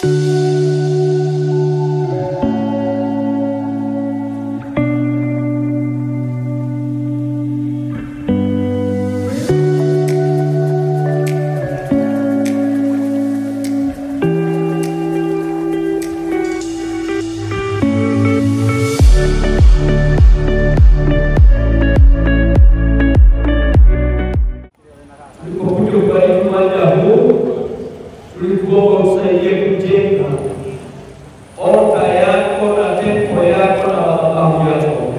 Tulipokuja kubariki uwanja huu, tulikuomba usaidie kujenga altar yako na tempo yako na madhabahu yako.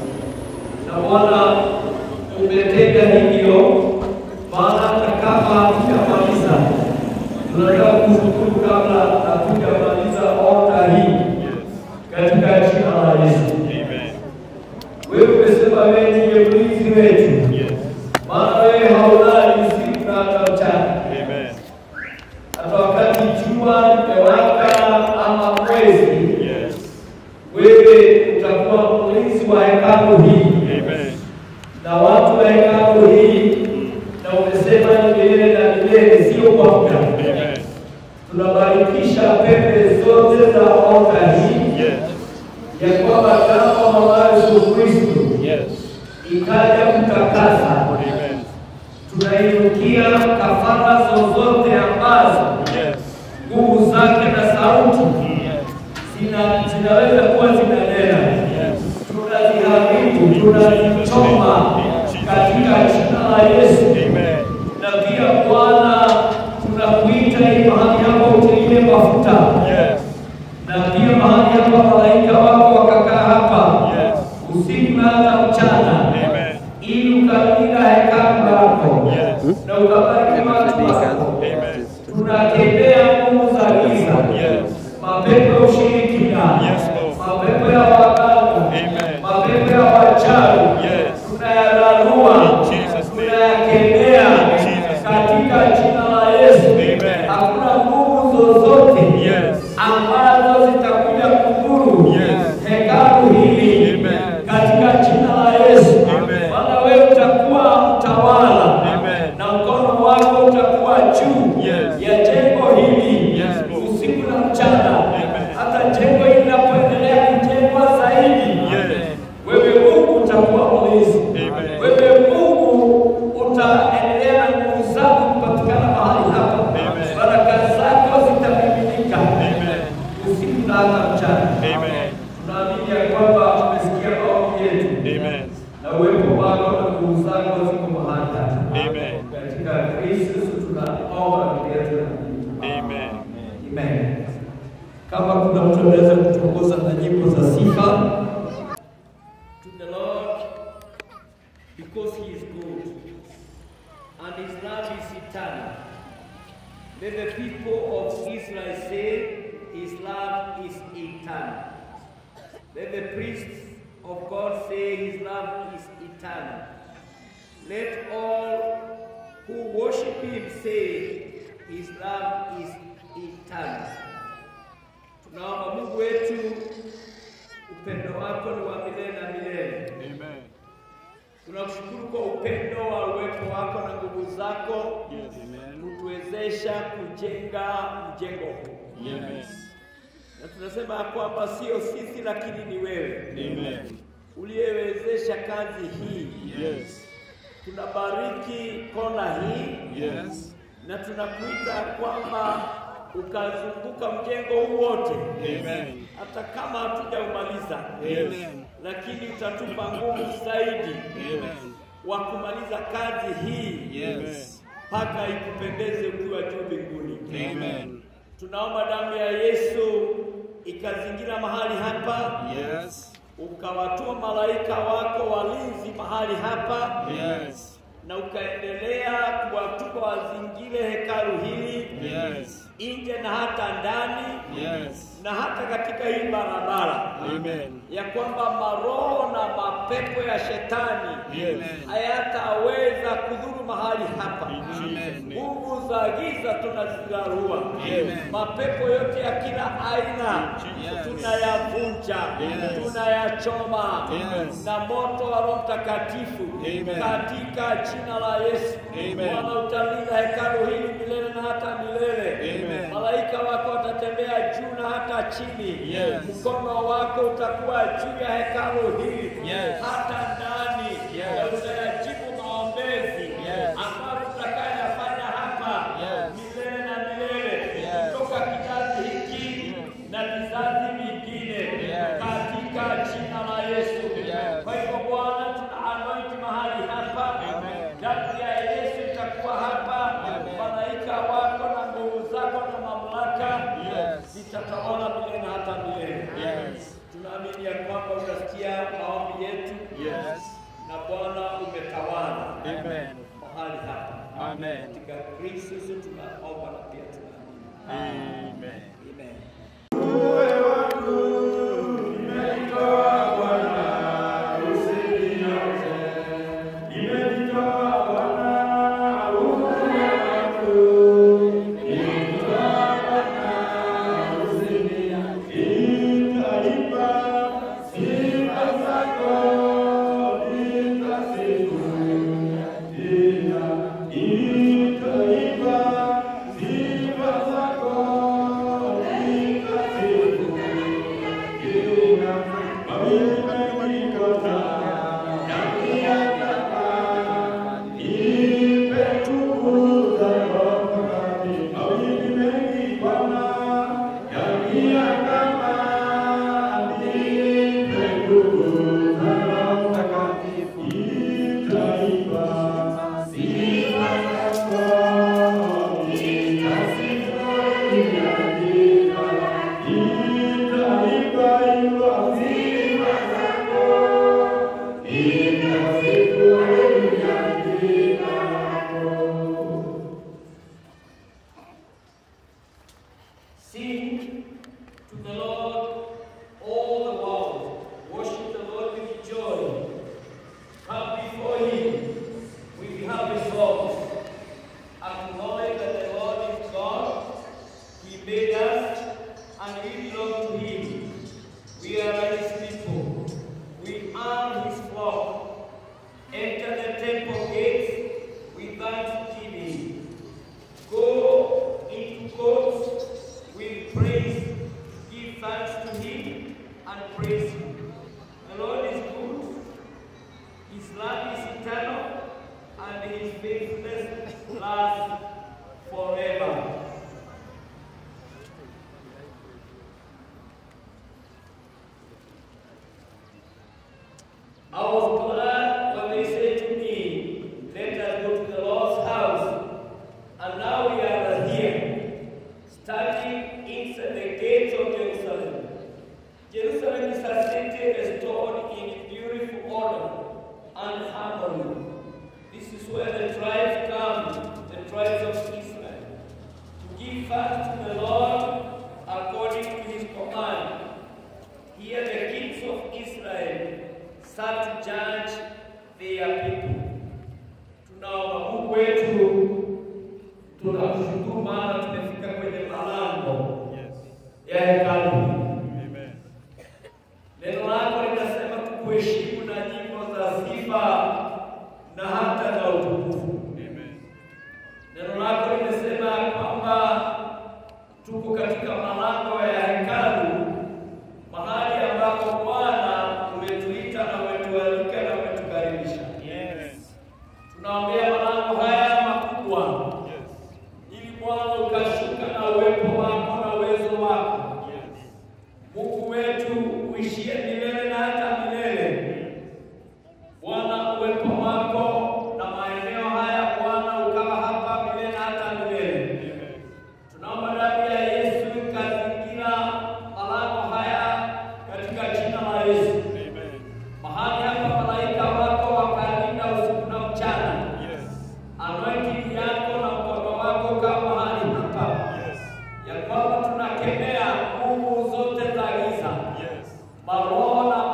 Na Bwana, umetenda hivyo, maana hata kama hatujamaliza, tunataka kushukuru kabla hatujamaliza altar hii katika jina la Yesu. Wewe umesema wewe ndiye mlinzi wetu, maana wewe haulali usiku na hata mchana. Hata wakati jua limewaka ama mwezi, wewe utakuwa mlinzi wa hekalu hii na watu wa hekalu hii, na umesema ni milele na milele, sio kwa muda. Tunabarikisha pembe zote za altar hii ya kwamba damu ya Yesu Kristo ikaja kutakasa. Tunainukia kafara zozote ambazo nguvu zake na sauti zina zinaweza kuwa zinanena, tunaziharibu, tunazichoma katika jina la Yesu. Na pia Bwana, tunakuita ili mahali hapo utilie mafuta, na pia mahali hapa malaika wako wakakaa hapa usiku na hata mchana, ili ukalinda hekalu lako na ukabariki watu wako. Tunakemea nguvu za giza, mapepo ya ushirikina, mapepo ya waganga, mapepo ya wachawi, tunayalarua, tunayakemea katika jina la Yesu. Hakuna nguvu zozote ambazo zitakuja kudhuru hekalu hili katika jina la Yesu. Maana wewe utakuwa mtawala na mkono wako utakuwa juu ya jengo hili usiku na mchana, hata jengo hili linapoendelea kujengwa zaidi, wewe Mungu utakuwa mlinzi. Wewe Mungu utaendelea na nguvu zako kupatikana mahali hapa, baraka zako zitamiminika usiku na hata mchana. Tunaamini ya kwamba umesikia maombi yetu na uwepo wako na nguvu zako ziko mahali hapa. Katika Kristo tunaomba na pia tunaamini. Amen. Kama kuna mtu anaweza kutuongoza na nyimbo za sifa. To the Lord because he is good and his love is eternal. Let the people of Israel say his love is eternal. Let the priests of God say his love is eternal. Let all who worship him say his love is eternal. Tunaomba Mungu wetu, upendo wako ni wa milele na milele. Tunakushukuru kwa upendo wa uwepo wako na nguvu zako kutuwezesha kujenga mjengo huu, na tunasema ya kwamba sio sisi, lakini ni wewe uliyewezesha kazi hii. Tunabariki kona hii na tunakuita kwamba ukazunguka mjengo huu wote, hata kama hatujaumaliza, lakini utatupa nguvu zaidi wa kumaliza kazi hii mpaka ikupendeze ukiwa juu mbinguni. Tunaomba damu ya Yesu ikazingira mahali hapa, ukawatuma malaika wako walinzi mahali hapa na ukaendelea kuwatuma wazingire hekalu hili nje na hata ndani na hata katika hii barabara ya kwamba maroho na mapepo ya shetani hayataweza kudhuru mahali hapa. Nguvu za giza tunazilarua, mapepo yote ya kila aina tunayavunja, tunayachoma na moto wa Roho Mtakatifu katika jina la Yesu. Bwana utalinda hekalu hili milele na hata milele. malaika wako watatembea juu na hata chini. Yes. Mkono wako utakuwa juu ya hekalu hili Yes. hata ndani, Yes. na utayajibu maombezi Yes. ambayo tutakayafanya hapa Yes. milele na milele Yes. kutoka kizazi hiki na vizazi vingine Yes. katika jina la Yesu. Yes. Kwa hivyo Bwana, tuna anointi mahali hapa, Amen. damu ya Yesu itakuwa hapa, Amen. malaika wako na nguvu zako na mamlaka Yes. zitatawala milele na hata milele. Yes. Tunaamini ya kwamba utasikia maombi yetu Yes. na Bwana umetawala Amen. mahali hapa. Amen. Katika Kristo Yesu tunaomba na pia tunaamini. Amen. Amen. Sing to the Lord, all the world. Worship the Lord with joy. Come before Him with happy songs. Acknowledge that the Lord is God. He made us, and we belong to Him. We are His people. We are His flock. Enter the temple gates with thanksgiving. Go into courts with praise. Give thanks to him and praise him. The Lord is good. His love is eternal and his faithfulness lasts forever. I was glad when they said to me, Let us go to the Lord's house. And now we are here, standing inside the gates of Jerusalem. Jerusalem is a city restored in beautiful order and harmony. This is where the tribes come, the tribes of Israel, to give thanks to the Lord according to his command. Here the kings of Israel sat to judge their people. Tunaomba Mungu wetu, tunakushukuru maana tumefika kwenye malango ya hekalu. Amen. Neno lako linasema tukuheshimu na nyimbo za sifa na hata na utukufu. Amen. Neno lako limesema kwamba tuko katika malango ya hekalu, mahali ambapo Bwana umetuita na umetualika na umetukaribisha. Yes. Tunaombea malango haya makubwa Yes. ili Bwana ukashuka na uwepo wako na uwezo wako. Yes. Mungu wetu uishie milele na hata milele. Bwana, uwepo wako na maeneo haya Bwana ukawa hapa milele na hata milele. Amen. Tunaomba damu ya Yesu ikazingira malango haya katika jina la Yesu. Amen. Mahali hapa malaika wako wakalinda usiku na mchana. Yes. Anointing yako na mkono wako kama mahali hapa Yes. ya kwamba tunakemea nguvu zote za giza, Yes. maroho na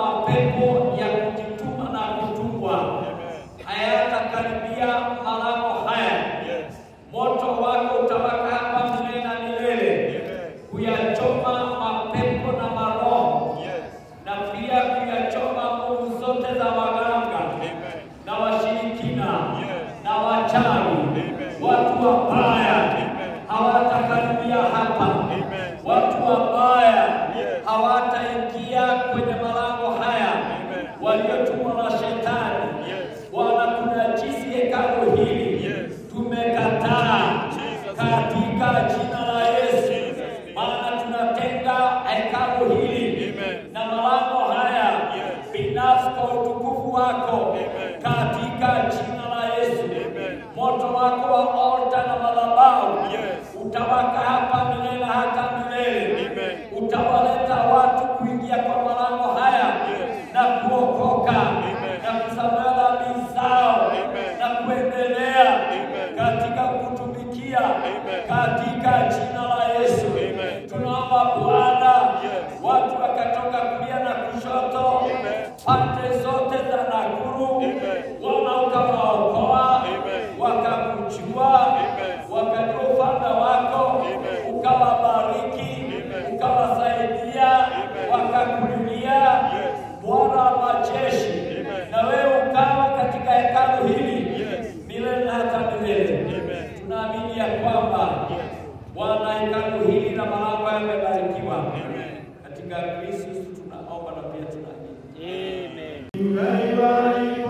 kuingia hapa, Amen. watu wabaya Yes. hawataingia kwenye malango haya, Amen. waliotumwa na shetani Yes. wanakunajisi hekalu hili. Yes. Tumekataa Jesus. katika jina la Yesu, Jesus. maana tunatenga hekalu hili Amen. na malango haya Yes. binafsi kwa utukufu wako Amen. katika jina la Yesu. Amen. Moto wako wa altar na madhabahu Yes. utawaka hapa milele hata milele. Amen. Utawaleta watu kuingia kwa malango haya Yes. na kuokoka Amen. na kusamehe dhambi zao Amen. na kuendelea Amen. katika kutumikia Amen. katika jina la Yesu. Amen. Tunaomba Bwana, Yes. watu wakatoka kulia na kushoto, Amen. pande zote za Nakuru, Amen. Bwana ukawaokoa, Amen. wakakujua, Amen. wakajua ufalme wako, Amen. ukawabariki, Amen. ukawasaidia, Amen. wakakulilia Yes. Bwana wa majeshi, Amen. na wewe ukawa katika hekalu hili Yes. milele na hata milele. Amen. Tunaamini ya kwamba Yes. Bwana hekalu hili na malango yamebarikiwa. Amen. Katika Kristo tunaomba na pia tunaamini. Amen.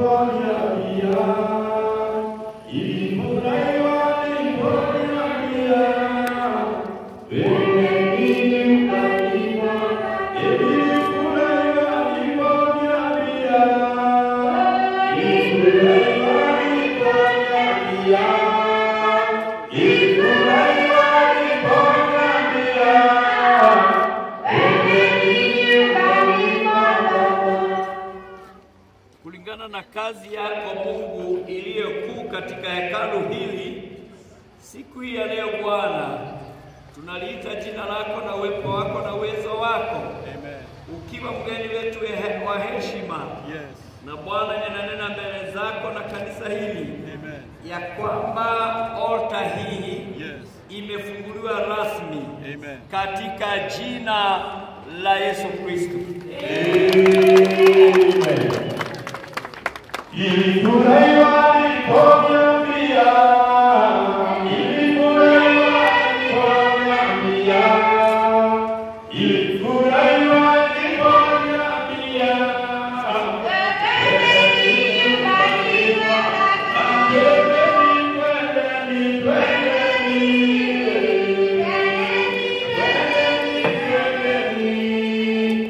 kulingana na kazi yako Mungu iliyo kuu katika hekalu hili. Siku hii ya leo Bwana, tunaliita jina lako na uwepo wako na uwezo wako, Amen. ukiwa mgeni wetu he- wa heshima. Yes. Na Bwana, ninanena mbele zako na kanisa hili Amen. ya kwamba alta hii Yes. imefunguliwa rasmi Amen. katika jina la Yesu Kristo. Ilifurahiwa niliponiambia, ilifurahiwa niliponiambia, ilifurahiwa niliponiambia, twendeni, twendeni, twendeni, twendeni,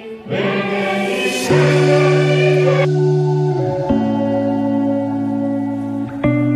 twendeni, twendeni.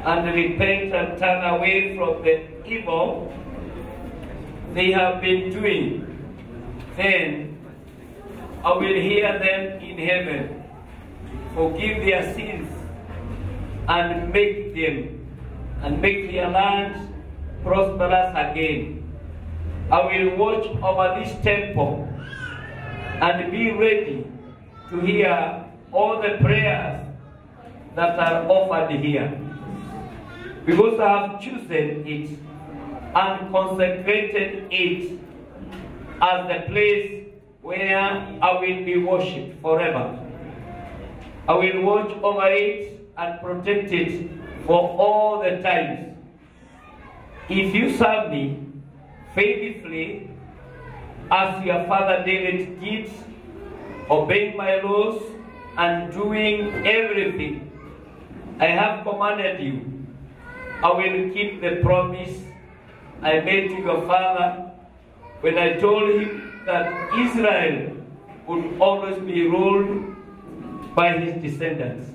and repent and turn away from the evil they have been doing, then I will hear them in heaven, forgive their sins, and make them and make their land prosperous again. I will watch over this temple and be ready to hear all the prayers that are offered here. Because I have chosen it and consecrated it as the place where I will be worshipped forever. I will watch over it and protect it for all the times. If you serve me faithfully, as your father David did, obeying my laws and doing everything I have commanded you, I will keep the promise I made to your father when I told him that Israel would always be ruled by his descendants.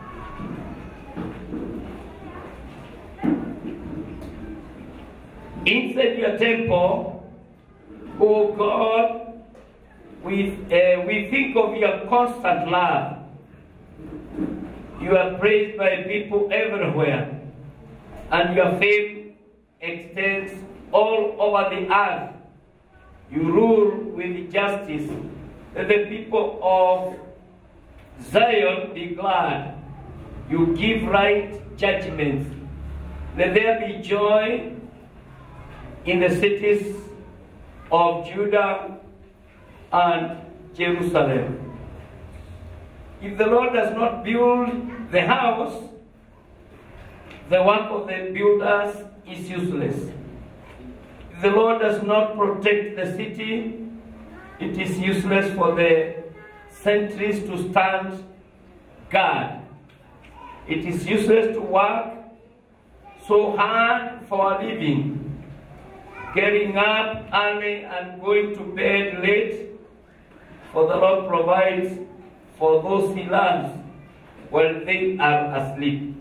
Inside your temple, oh God, we, uh, we think of your constant love. You are praised by people everywhere, and your fame extends all over the earth. You rule with justice. Let the people of Zion be glad. You give right judgments. Let there be joy in the cities of Judah and Jerusalem. If the Lord does not build the house, the work of the builders is useless. If the Lord does not protect the city, it is useless for the sentries to stand guard. It is useless to work so hard for a living, getting up early and going to bed late, for the Lord provides for those he loves while they are asleep.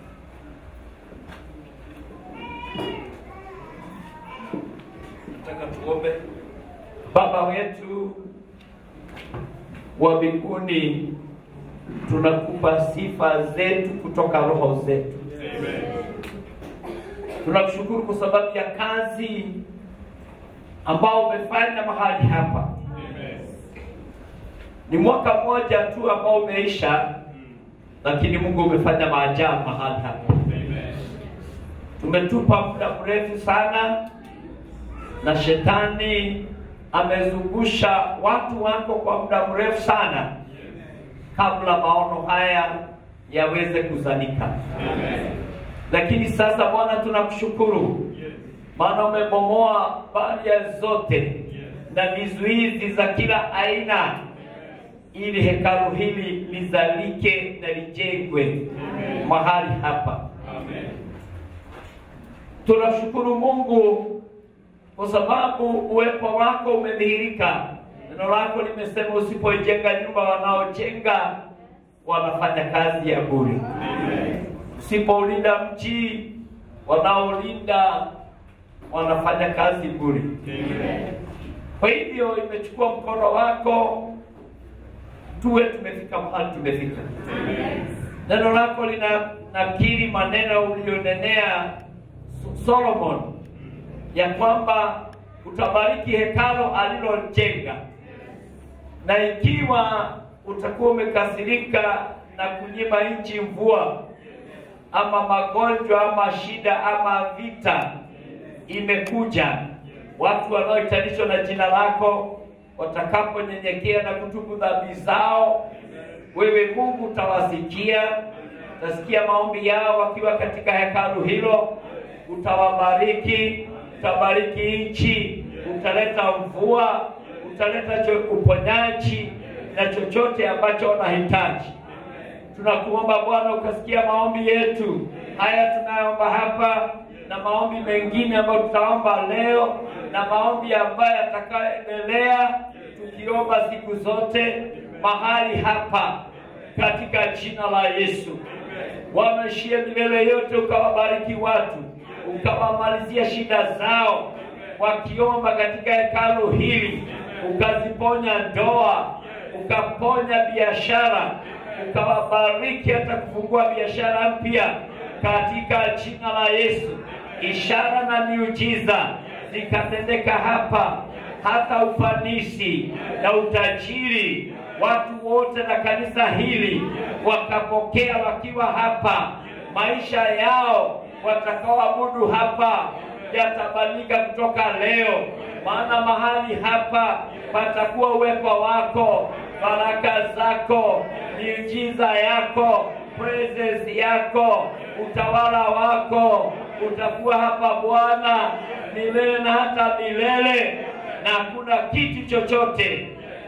Nataka tuombe. Baba wetu wa mbinguni, tunakupa sifa zetu kutoka roho zetu. Tunakushukuru kwa sababu ya kazi ambao umefanya mahali hapa. Ni mwaka mmoja tu ambao umeisha, lakini Mungu umefanya maajabu mahali hapa. Tumetupa muda mrefu sana, na shetani amezungusha watu wako kwa muda mrefu sana, kabla maono haya yaweze kuzalika. Lakini sasa Bwana, tunakushukuru maana umebomoa baria zote na vizuizi za kila aina ili hekalu hili lizalike na lijengwe mahali hapa. Tunashukuru Mungu kwa sababu uwepo wako umedhihirika. Neno lako limesema usipoijenga nyumba, wanaojenga wanafanya kazi ya bure. Usipoulinda mji, wanaolinda wanafanya kazi bure. Kwa hivyo imechukua mkono wako tuwe tumefika mahali tumefika. Neno lako lina nakiri maneno uliyonenea Solomon ya kwamba utabariki hekalo alilojenga, na ikiwa utakuwa umekasirika na kunyima nchi mvua ama magonjwa ama shida ama vita imekuja, watu wanaohitanishwa na jina lako watakaponyenyekea na kutubu dhambi zao, wewe Mungu utawasikia, utasikia maombi yao wakiwa katika hekalu hilo, utawabariki, utabariki nchi, utaleta mvua, utaleta cho- uponyaji na chochote ambacho wanahitaji. Tunakuomba Bwana ukasikia maombi yetu haya tunayoomba hapa na maombi mengine ambayo tutaomba leo na maombi ambayo yatakayoendelea tukiomba siku zote mahali hapa. katika jina la Yesu. Bwana ishie milele yote, ukawabariki watu, ukawamalizia shida zao wakiomba katika hekalu hili, ukaziponya ndoa, ukaponya biashara, ukawabariki hata kufungua biashara mpya katika jina la Yesu. Ishara na miujiza zikatendeka hapa, hata ufanisi na utajiri, watu wote na kanisa hili wakapokea wakiwa hapa, maisha yao watakaoabudu hapa yatabadilika kutoka leo, maana mahali hapa patakuwa uwepo wako, baraka zako, miujiza yako, presence yako, utawala wako utakuwa hapa Bwana milele na hata milele, na hakuna kitu chochote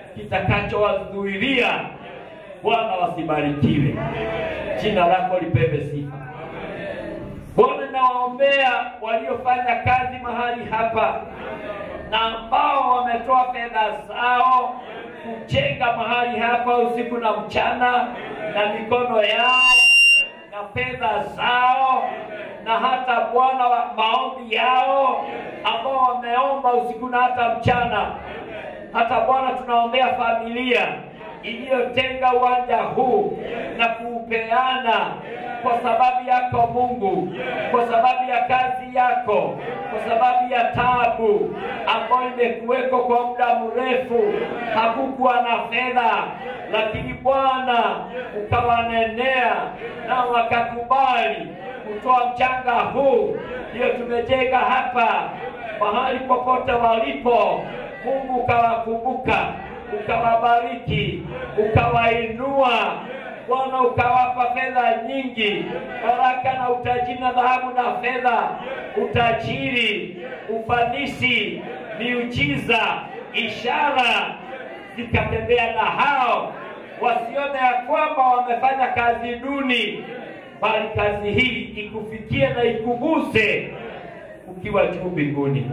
kitakachowazuilia Bwana. Wasibarikiwe, jina lako lipewe sifa. Bwana, nawaombea waliofanya kazi mahali hapa na ambao wametoa fedha zao kujenga mahali hapa usiku na mchana na mikono yao na fedha zao na hata Bwana wa maombi yao ambao wameomba usiku na hata mchana. Hata Bwana, tunaombea familia iliyotenga uwanja huu na kuupeana kwa sababu yako Mungu, kwa sababu ya kazi yako, kwa sababu ya tabu ambayo imekuweko kwa muda mrefu. Hakukuwa na fedha, lakini Bwana ukawanenea na wakakubali kutoa mchanga huu, ndio tumejenga hapa. Mahali popote walipo, Mungu ukawakumbuka, ukawabariki, ukawainua Bwana ukawapa fedha nyingi, baraka na utajiri na dhahabu na fedha, utajiri, ufanisi, miujiza, ishara zikatembea na hao, wasione ya kwamba wamefanya kazi duni, bali kazi hii ikufikie na ikuguse ukiwa juu mbinguni.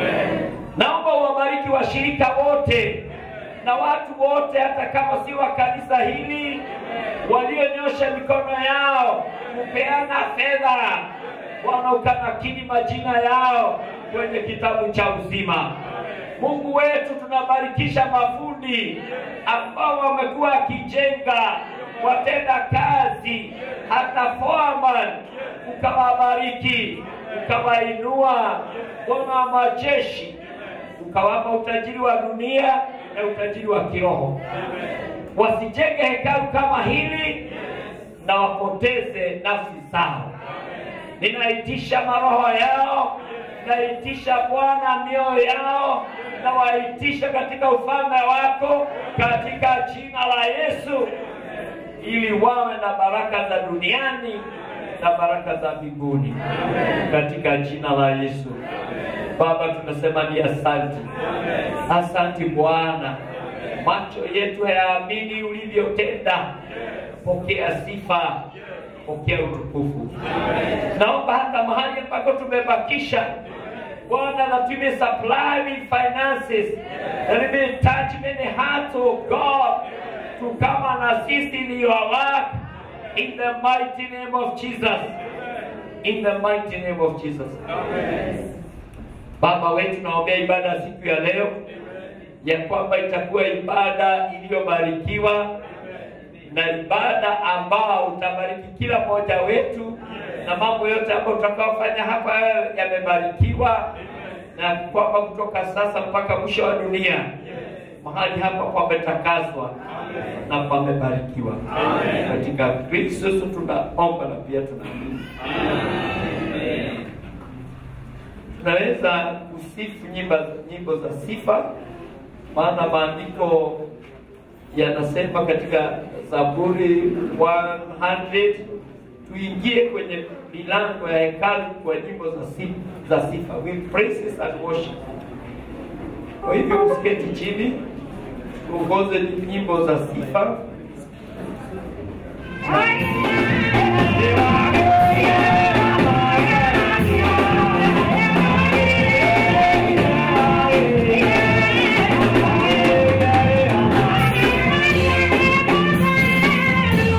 Naomba uwabariki washirika wote na watu wote, hata kama si wa kanisa hili, walionyosha mikono yao kupeana fedha. Bwana, ukanakili majina yao kwenye kitabu cha uzima. Mungu wetu, tunabarikisha mafundi ambao wamekuwa wakijenga, watenda kazi, hata foreman, ukawabariki, ukawainua. Bwana wa majeshi, ukawapa utajiri wa dunia na utajiri wa kiroho, wasijenge hekalu kama hili na wapoteze nafsi zao. Ninaitisha maroho yao, naitisha Bwana mioyo yao, na waitisha katika ufalme wako katika jina la Yesu, ili wawe na baraka za duniani na baraka za mbinguni katika jina la Yesu. Baba, tunasema ni asanti, asanti Bwana. Macho yetu hayaamini ulivyotenda. Pokea sifa, pokea utukufu. Naomba hata mahali ambako tumebakisha Bwana, that you may supply with finances, that you may touch many hearts, oh God, to come and assist in your work in the mighty name of Jesus. In the mighty name of Jesus. Baba wetu, naombea ibada ya siku ya leo ya kwamba itakuwa ibada iliyobarikiwa na ibada ambao utabariki kila mmoja wetu, na mambo yote ambayo tutakaofanya hapa yamebarikiwa, na kwamba kutoka sasa mpaka mwisho wa dunia mahali hapa pametakaswa na pamebarikiwa. Katika Kristo Yesu tunaomba na pia tunaamini. Tunaweza kusifu nyimbo, nyimbo za sifa, maana maandiko yanasema katika Zaburi 100 tuingie kwenye milango ya hekalu kwa nyimbo za sifa, za sifa with praises and worship. Kwa hivyo usiketi chini, tuongoze nyimbo za sifa. Yeah.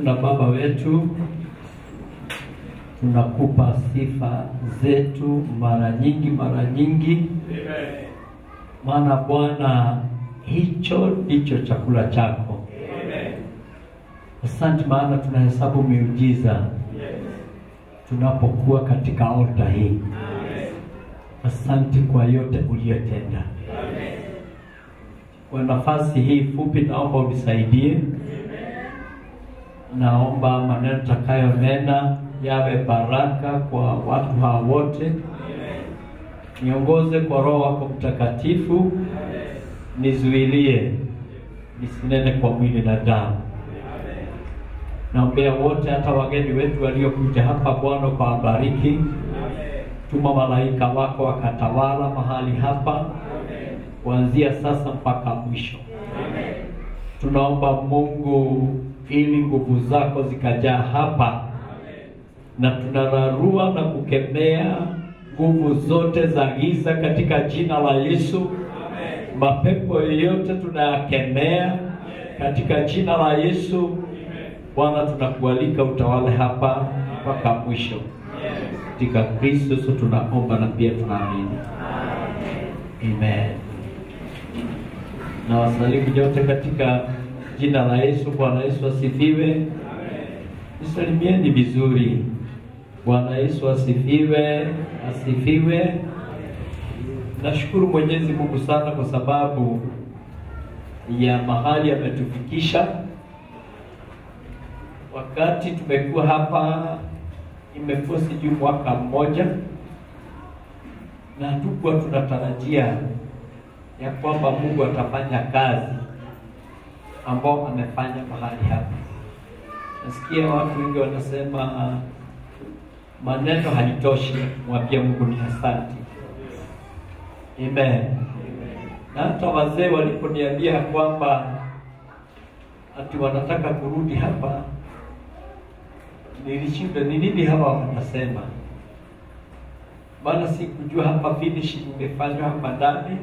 wetu na Baba wetu, tunakupa sifa zetu mara nyingi mara nyingi, maana Bwana, hicho ndicho chakula chako. Asante, maana tunahesabu miujiza tunapokuwa katika alta hii. Asante kwa yote uliyotenda. Kwa nafasi hii fupi, naomba unisaidie. Naomba maneno takayonena yawe baraka kwa watu hawa wote. Niongoze kwa Roho wako Mtakatifu, nizuilie nisinene kwa mwili na damu. Naombea wote, hata wageni wetu waliokuja hapa, Bwana kwa wabariki. Tuma malaika wako wakatawala mahali hapa kuanzia sasa mpaka mwisho. Tunaomba Mungu, ili nguvu zako zikajaa hapa, na tunararua na kukemea nguvu zote za giza katika jina la Yesu. Mapepo yoyote tunayakemea katika jina la Yesu. Bwana, tunakualika utawale hapa mpaka mwisho. Katika Kristo Yesu tunaomba na pia tunaamini. Amen. Na wasalimu nyote katika jina la Yesu. Bwana Yesu asifiwe. Nisalimieni vizuri. Bwana Yesu asifiwe, asifiwe. Nashukuru Mwenyezi Mungu sana kwa sababu ya mahali ametufikisha. Wakati tumekuwa hapa, imekuwa sijui mwaka mmoja, na hatukuwa tunatarajia ya kwamba Mungu atafanya kazi ambao amefanya mahali hapa. Nasikia watu wengi wanasema maneno halitoshi kumwambia Mungu ni asante. Amen. Na hata wazee waliponiambia kwamba ati wanataka kurudi hapa, nilishinda ni nini hawa wanasema, maana sikujua hapa finishing imefanywa hapa ndani,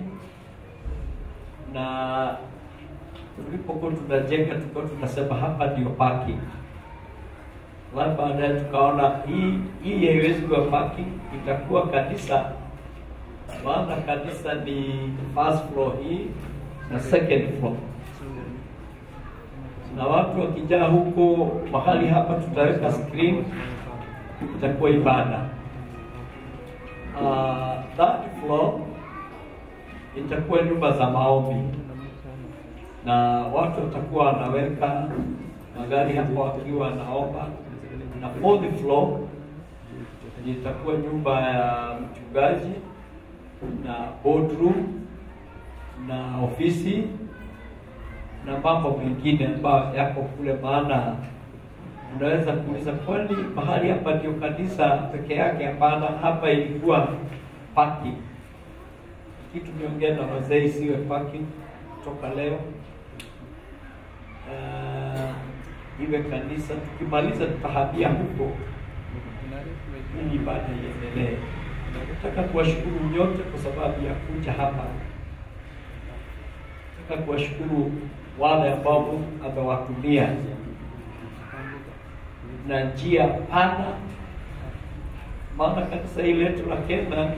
na tulipokuwa tunajenga tulikuwa tunasema hapa ndio parking Alafu baadaye tukaona hii hii haiwezi kuwa parking, itakuwa kanisa, maana kanisa ni first floor hii na second floor, na watu wakijaa huko mahali hapa tutaweka screen, itakuwa ibada. Uh, third floor itakuwa nyumba za maombi, na watu watakuwa wanaweka magari hapo wakiwa wanaomba na fourth floor itakuwa nyumba ya mchungaji na boardroom na ofisi na mambo mengine ambayo yako kule. Maana unaweza kuuliza, kwani mahali hapa ndio kanisa peke yake? Hapana, hapa ilikuwa parking. Kitu niongea na wazee, isiwe parking toka leo. Uh, iwe kanisa. Tukimaliza tutahamia huko ili ibada iendelee. Nataka kuwashukuru nyote kwa sababu ya kuja hapa. Nataka kuwashukuru wale ambao Mungu amewatumia na njia pana, maana kanisa hili letu la Kenya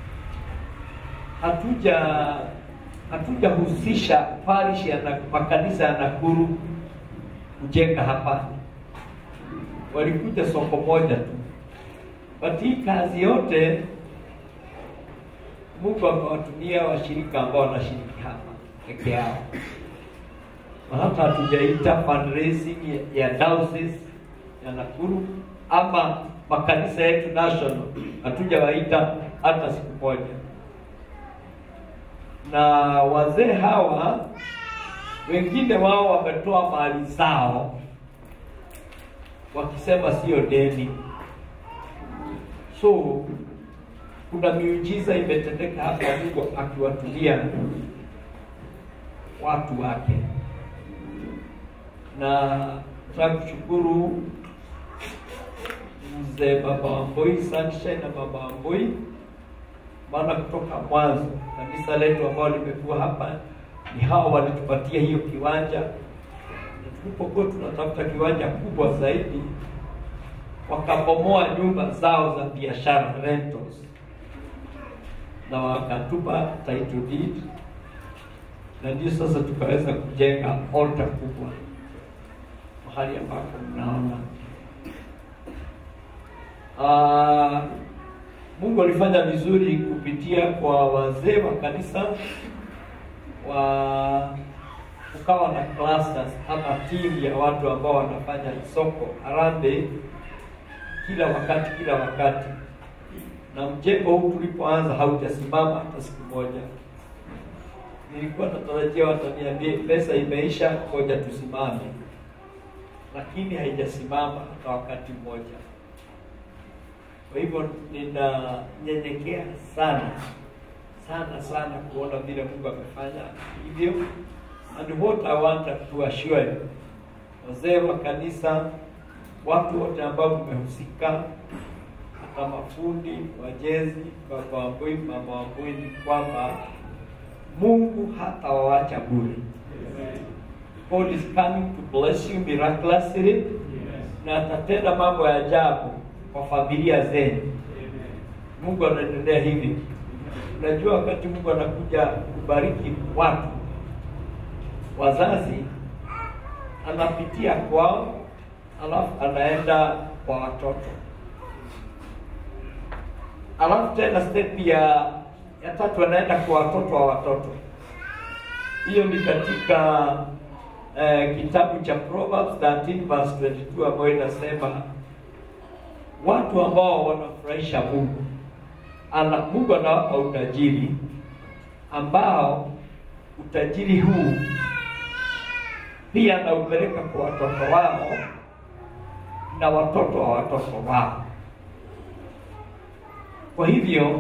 hatuja hatujahusisha parish ya na- makanisa ya Nakuru kujenga hapa, walikuja soko moja tu, but hii kazi yote Mungu amewatumia washirika ambao wanashiriki hapa peke yao, na hata hatujaita fundraising ya, ya diocese ya Nakuru ama makanisa yetu national, hatujawaita hata siku moja na wazee hawa wengine wao wametoa mali zao wakisema sio deni. So kuna miujiza imetendeka hapa, Mungu akiwatumia watu wake, na nataka kushukuru mzee baba Wamboi Sunshine na baba Wamboi maana kutoka mwanzo kanisa letu ambao limekuwa hapa ni hao walitupatia hiyo kiwanja, tulipokuwa tunatafuta kiwanja kubwa zaidi, wakabomoa nyumba zao za biashara rentals, na wakatupa title deed, na ndio sasa tukaweza kujenga altar kubwa mahali ambapo mnaona. Ah, Mungu alifanya vizuri kupitia kwa wazee wa kanisa wa kukawa na clusters ama timu ya watu ambao wanafanya soko harambee kila wakati kila wakati, na mjengo huu tulipoanza haujasimama hata siku moja. Nilikuwa natarajia wataniambia pesa imeisha, ngoja tusimame, lakini haijasimama hata wakati mmoja. Kwa hivyo ninanyenyekea sana sana sana kuona vile Mungu amefanya hivyo, and what I want to assure you, wazee wa kanisa, watu wote ambao mmehusika, hata mafundi, wajezi, baba Wambui, mama Wambui, ni kwamba Mungu hatawawacha bure. God is coming to bless you miraculously, na atatenda mambo ya ajabu kwa familia zenu. Mungu anaendelea hivi. Unajua, wakati Mungu anakuja kubariki watu, wazazi anapitia kwao, alafu anaenda kwa watoto, alafu tena step ya ya tatu anaenda kwa watoto wa watoto. Hiyo ni katika eh, kitabu cha Proverbs 13 verse 22 ambayo inasema watu ambao wanafurahisha Mungu ana Mungu anawapa utajiri ambao utajiri huu pia anaupeleka kwa watoto wao na watoto wa watoto wao. Kwa hivyo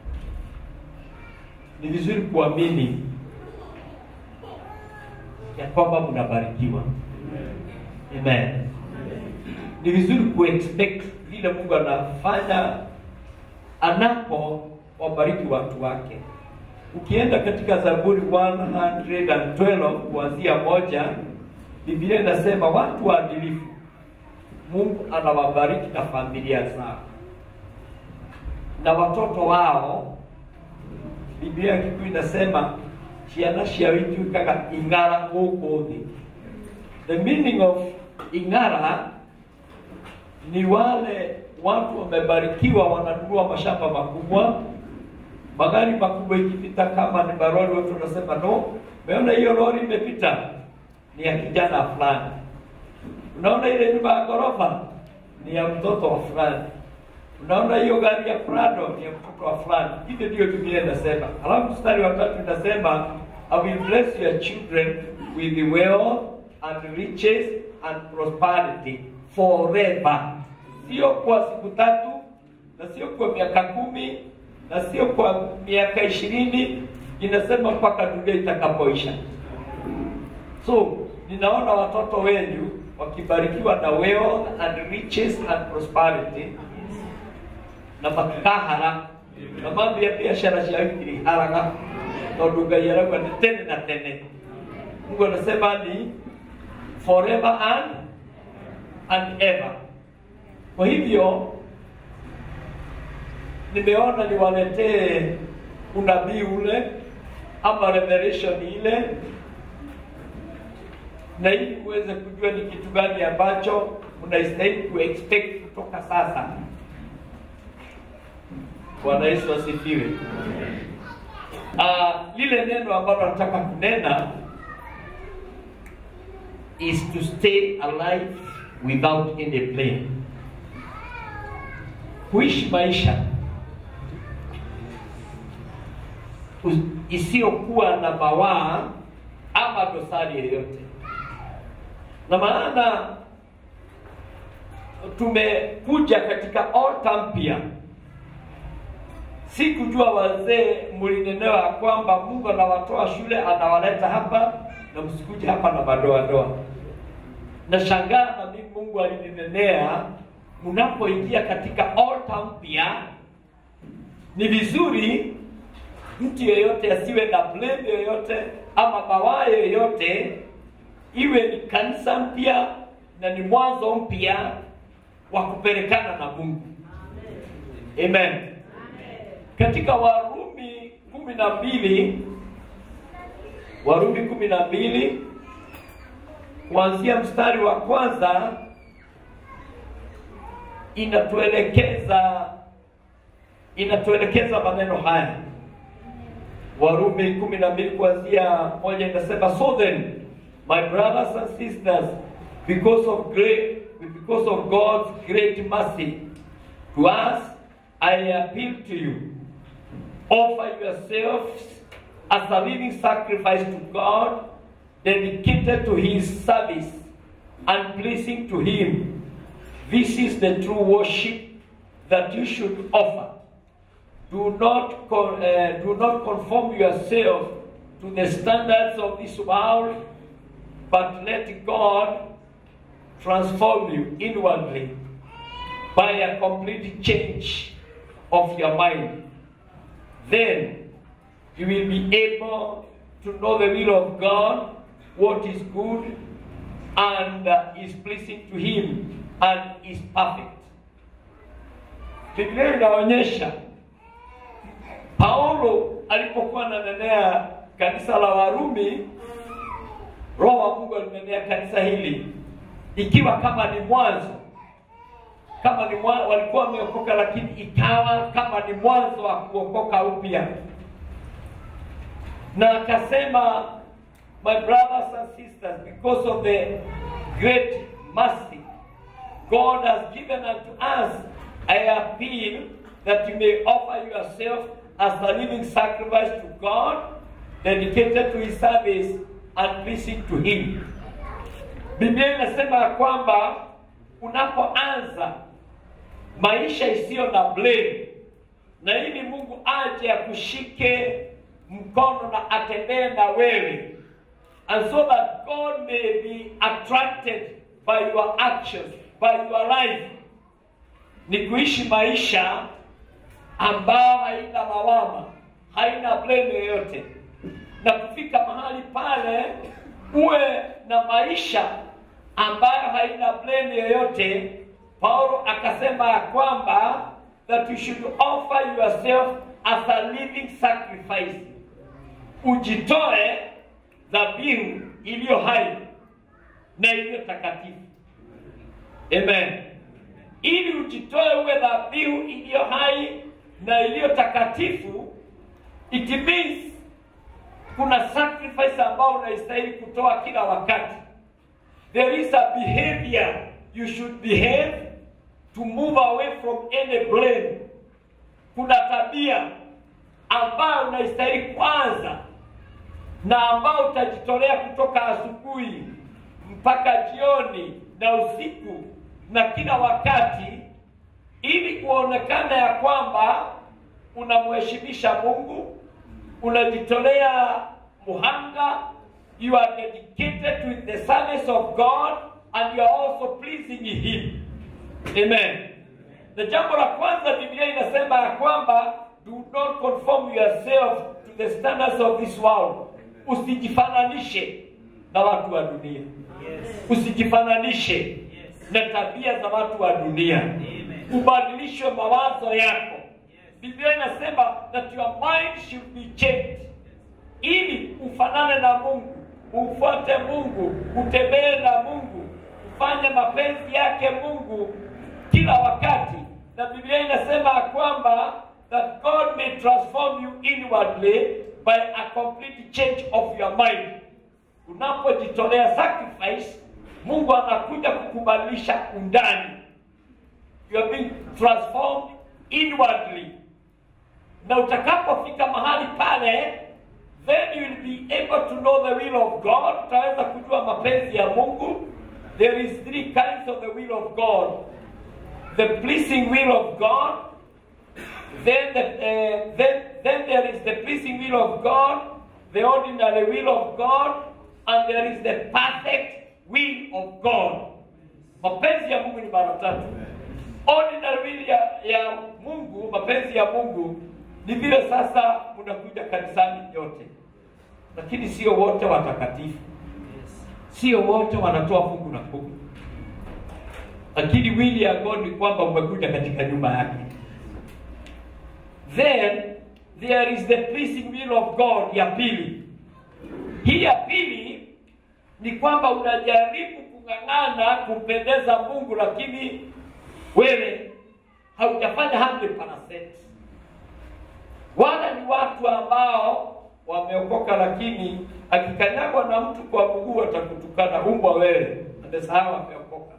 ni vizuri kuamini ya kwamba mnabarikiwa. Amen. Ni vizuri kuexpect vile Mungu anafanya anapo wabariki watu wake. Ukienda katika Zaburi 112 kuanzia moja, Biblia inasema watu waadilifu Mungu anawabariki na familia zao na watoto wao. Biblia ya Kikuyu inasema ciana ciao ituĩkaga ing'ara gũkũ thĩ. The meaning of ing'ara ni wale watu wamebarikiwa, wananunua mashamba makubwa, magari makubwa ikipita, kama ni maroli, watu wanasema no, umeona hiyo lori imepita, ni ya kijana fulani. Unaona ile nyumba ya ghorofa ni ya mtoto wa fulani. Unaona hiyo gari ya Prado ni ya mtoto wa fulani. Hivyo ndio Biblia inasema. Halafu mstari wa tatu inasema I will bless your children with wealth and riches and prosperity forever sio kwa siku tatu na sio kwa miaka kumi na sio kwa miaka ishirini inasema mpaka dunia itakapoisha so ninaona watoto wenu wakibarikiwa na wealth and riches and prosperity na makahara na mambo ya biashara ciao ikiri haraga tondu ngai arauga ni tene na tene mungu anasema ni forever and and ever kwa hivyo nimeona niwaletee unabii ule ama revelation ile, na ili uweze kujua ni kitu gani ambacho mnastahili kuexpect kutoka sasa. Bwana Yesu asifiwe. Uh, lile neno ambalo nataka kunena is to stay alive without any blame kuishi maisha isiyokuwa na mawaa ama dosari yoyote. Na maana tumekuja katika altar mpya, si kujua wazee mlinenewa ya kwamba Mungu anawatoa shule anawaleta hapa na msikuja hapa na madoadoa. Nashangaa na mimi Mungu alininenea mnapoingia katika altar mpya, ni vizuri mtu yeyote asiwe na blame yoyote ama mawaa yoyote iwe ni kanisa mpya na ni mwanzo mpya wa kupelekana na Mungu. Amen. Katika Warumi kumi na mbili Warumi kumi na mbili kuanzia mstari wa kwanza inatuelekeza inatuelekeza maneno haya. Warumi kumi na mbili kuanzia moja inasema, so then my brothers and sisters because of great because of God's great mercy to us I appeal to you offer yourselves as a living sacrifice to God dedicated to his service and pleasing to him this is the true worship that you should offer do not con- uh, do not conform yourself to the standards of this world, but let God transform you inwardly by a complete change of your mind. Then you will be able to know the will of God, what is good and uh, is pleasing to Him and is perfect. Biblia inaonyesha Paulo alipokuwa ananenea kanisa la Warumi, Roho wa Mungu alinenea kanisa hili ikiwa kama ni mwanzo, kama ni mwanzo, walikuwa wameokoka, lakini ikawa kama ni mwanzo wa kuokoka upya, na akasema, my brothers and sisters, because of the great mercy God has given unto us, I appeal that you may offer yourself as a living sacrifice to God, dedicated to his service and pleasing to him. Biblia inasema ya kwamba unapoanza maisha isiyo na blame, na ili Mungu aje akushike mkono na atembee na wewe, and so that God may be attracted by your actions, by your life, ni kuishi maisha ambao haina lawama, haina blame yoyote, na kufika mahali pale uwe na maisha ambayo haina blame yoyote. Paulo akasema ya kwamba that you should offer yourself as a living sacrifice, ujitoe dhabihu iliyo hai na iliyo takatifu. Amen. Ili ujitoe uwe dhabihu iliyo hai na iliyo takatifu, it means kuna sacrifice ambao unaistahili kutoa kila wakati. There is a behavior you should behave to move away from any blame. Kuna tabia ambayo unaistahili kwanza na ambao utajitolea kutoka asubuhi mpaka jioni na usiku na kila wakati ili kuonekana ya kwamba unamheshimisha Mungu, unajitolea muhanga, you are dedicated to the service of God and you are also pleasing Him. Amen. Na jambo la kwanza Biblia inasema ya kwamba do not conform yourself to the standards of this world. Usijifananishe na watu wa dunia. Usijifananishe na tabia za watu wa dunia. Ubadilishwe mawazo yako. Biblia inasema that your mind should be changed, ili ufanane na Mungu, umfuate Mungu, utembee na Mungu, ufanye mapenzi yake Mungu kila wakati. Na Biblia inasema ya kwamba that God may transform you inwardly by a complete change of your mind. Unapojitolea sacrifice, Mungu anakuja kukubadilisha undani. You are being transformed inwardly. Na utakapofika mahali pale, then you will be able to know the will of God. Utaweza kujua mapenzi ya Mungu. There is three kinds of the will of God. The pleasing will of God, then the, uh, then then there is the pleasing will of God, the ordinary will of God, and there is the perfect will of God. Mapenzi ya Mungu ni mara tatu. Ordinary will ya, ya Mungu, mapenzi ya Mungu ni vile sasa mnakuja kanisani yote, lakini sio wote watakatifu. sio wote wanatoa fungu la kumi lakini wili ya god ni kwamba umekuja katika nyumba yake then there is the pleasing will of god ya pili hii ya pili ni kwamba unajaribu kung'ang'ana kumpendeza mungu lakini wewe haujafanya 100%. wala ni watu ambao wameokoka lakini akikanyagwa na mtu kwa mguu atakutukana umbwa wewe amesahau ameokoka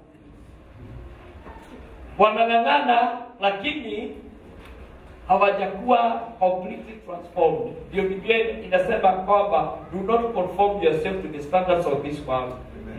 wanang'ang'ana lakini hawajakuwa completely transformed ndio biblia inasema kwamba do not conform yourself to the standards of this world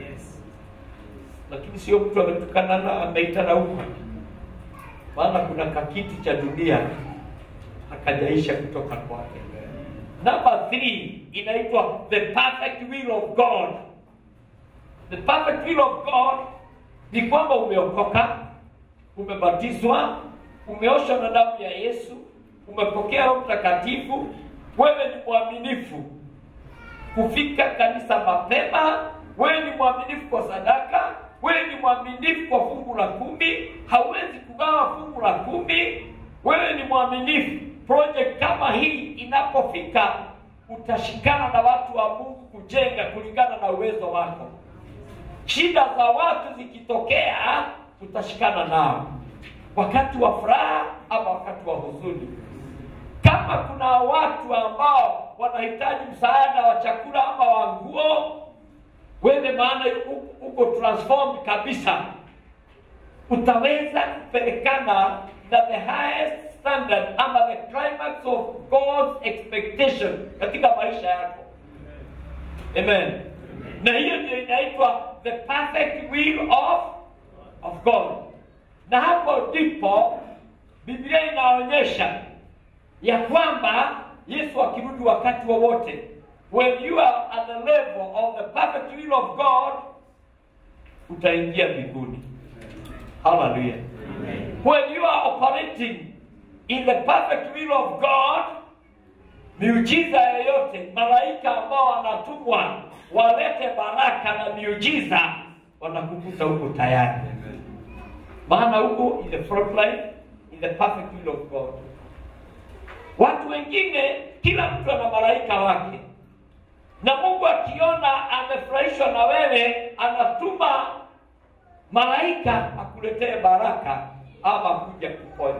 lakini sio mtu ametukana na ameitana huko maana kuna kakiti cha dunia akajaisha kutoka kwake number three inaitwa the perfect will of god the perfect will of god ni kwamba umeokoka umebatizwa umeoshwa na damu ya yesu umepokea roho mtakatifu wewe ni mwaminifu kufika kanisa mapema wewe ni mwaminifu kwa sadaka wewe ni mwaminifu kwa fungu la kumi hauwezi kugawa fungu la kumi wewe ni mwaminifu project kama hii inapofika utashikana na watu wa mungu kujenga kulingana na uwezo wako shida za watu zikitokea utashikana nao wakati wa furaha ama wakati wa huzuni kama kuna watu ambao wanahitaji msaada wa chakula ama wa nguo wewe maana u- uko transformed kabisa utaweza kupelekana na the highest standard ama the climax of god's expectation katika maisha yako amen na hiyo ndio inaitwa the perfect will of of god na hapo ndipo biblia inaonyesha ya kwamba yesu akirudi wakati wowote when you are at the level of the perfect will of god utaingia mbinguni haleluya when you are operating in the perfect will of god miujiza yoyote malaika ambao wanatumwa walete baraka na miujiza wanakukuta huko tayari maana huko in the front line in the perfect will of god watu wengine kila mtu ana malaika wake na mungu akiona amefurahishwa na wewe anatuma malaika akuletee baraka ama kuja kuponya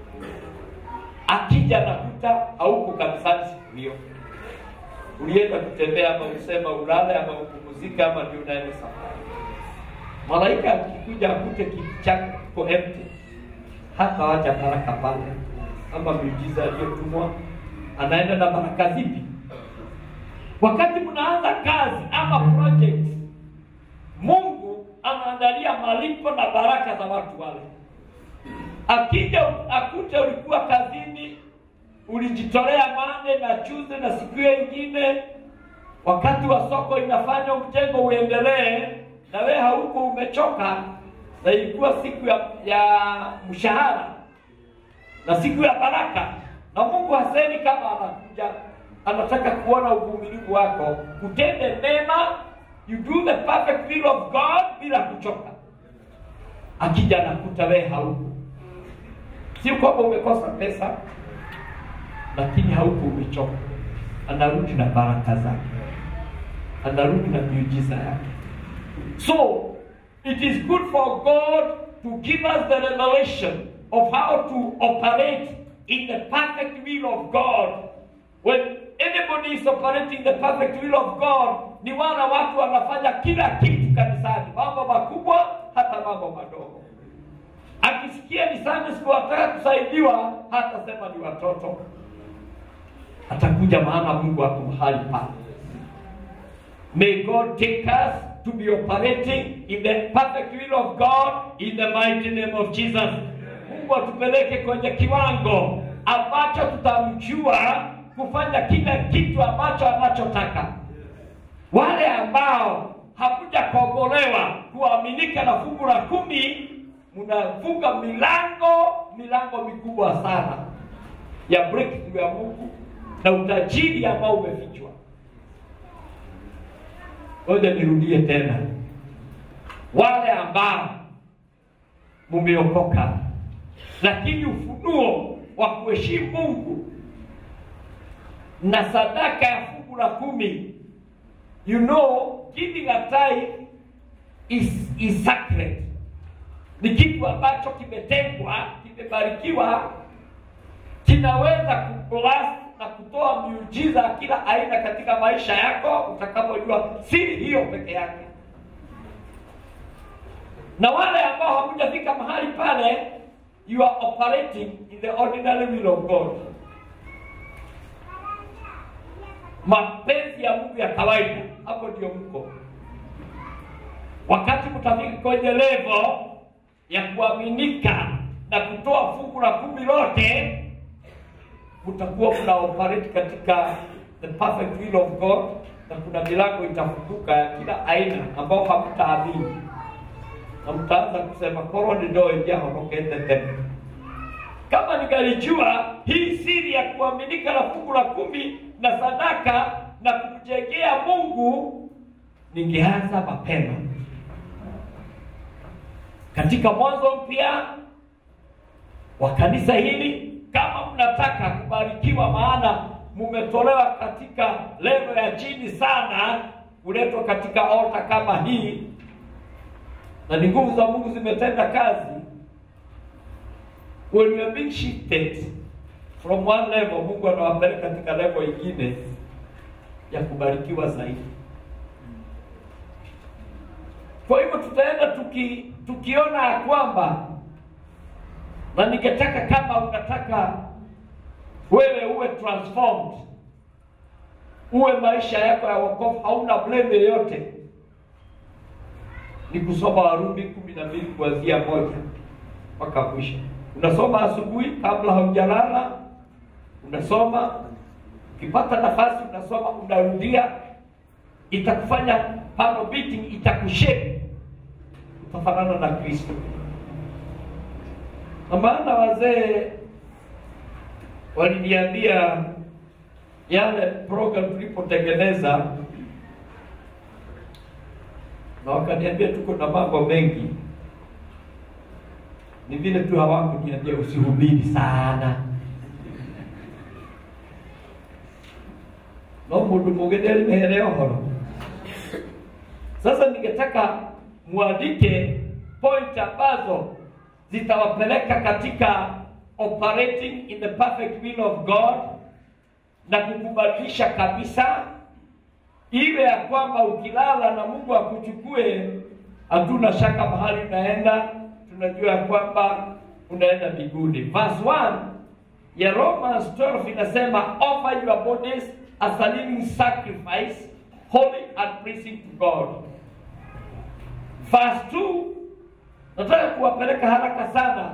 akija nakuta hauko kanisani siku hiyo ulienda kutembea ama usema ulale ama upumuzike ama ndio unaenda safari malaika akikuja akute kiti chako kiko empty hata wacha baraka pale ama miujiza aliyotumwa anaenda na baraka zipi wakati mnaanza kazi ama project mungu anaangalia malipo na baraka za watu wale akija akute ulikuwa kazini ulijitolea mane na chuze na siku hiyo ingine wakati wa soko inafanya mjengo uendelee na wewe hauko umechoka na ilikuwa siku ya, ya mshahara na siku ya baraka na mungu hasemi kama anakuja anataka kuona uvumilivu wako kutende mema you do the perfect will of god bila kuchoka akija nakuta wewe hauko sio kwamba umekosa pesa lakini hauko umechoka anarudi na baraka zake anarudi na miujiza yake so it is good for god to give us the revelation of how to operate in the perfect will of god when anybody is operating the perfect will of god ni wana watu wanafanya kila kitu kanisani mambo makubwa hata mambo madogo akisikia ni Sunday school ataka kusaidiwa hata sema ni watoto atakuja maana mungu ako mahali pale may god take us to be operating in the perfect will of god in the mighty name of jesus mungu atupeleke kwenye kiwango ambacho tutamjua kufanya kila kitu ambacho anachotaka wale ambao hakuja kuogolewa kuaminika na fungu la kumi mnafunga milango milango mikubwa sana ya breakthrough ya mungu na utajiri ambao umefichwa ngoja nirudie tena, wale ambao mumeokoka, lakini ufunuo wa kuheshimu Mungu na sadaka ya fungu la kumi, you know giving a tithe is, is sacred, ni kitu ambacho kimetengwa, kimebarikiwa, kinaweza kublast na kutoa miujiza kila aina katika maisha yako utakapojua siri hiyo peke yake. Na wale ambao hamujafika mahali pale, you are operating in the ordinary will of God, mapenzi ya Mungu ya kawaida. Hapo ndio mko. Wakati mtafika kwenye level ya kuaminika na kutoa fungu la kumi lote mtakuwa mna operate katika the perfect will of God, na kuna milango itafunguka ya kila aina ambao hamtaamini, na mtaanza kusema koroni ndo ijahonokete tena. Kama ningalijua hii siri ya kuaminika na fungu la kumi na sadaka na kumjengea Mungu, ningeanza mapema katika mwanzo mpya wa kanisa hili kama mnataka kubarikiwa, maana mumetolewa katika level ya chini sana, kuletwa katika alta kama hii, na ni nguvu za Mungu zimetenda kazi. When you are being shifted from one level, Mungu anawapeleka katika level ingine ya kubarikiwa zaidi. Kwa hivyo tutaenda tuki, tukiona ya kwamba na ningetaka kama unataka wewe uwe transformed, uwe maisha yako ya wokovu hauna blame yoyote, ni kusoma Warumi kumi na mbili kuanzia moja mpaka mwisho. Unasoma asubuhi kabla haujalala, unasoma ukipata nafasi, unasoma unarudia, itakufanya pano beating, itakushape, utafanana na Kristo na maana wazee waliniambia yale program tulipotengeneza, na wakaniambia tuko na mambo mengi, ni vile tu hawakuniambia usihubiri sana no mundu mugeni alimehere ohoro. Sasa ningetaka muandike point ambazo zitawapeleka katika operating in the perfect will of God na kukubadilisha kabisa, iwe ya kwamba ukilala na Mungu akuchukue, hatuna shaka mahali unaenda, tunajua ya kwamba unaenda mbinguni. Verse 1 ya Romans 12 inasema offer your bodies as a living sacrifice holy and pleasing to God. Verse 2 nataka kuwapeleka haraka sana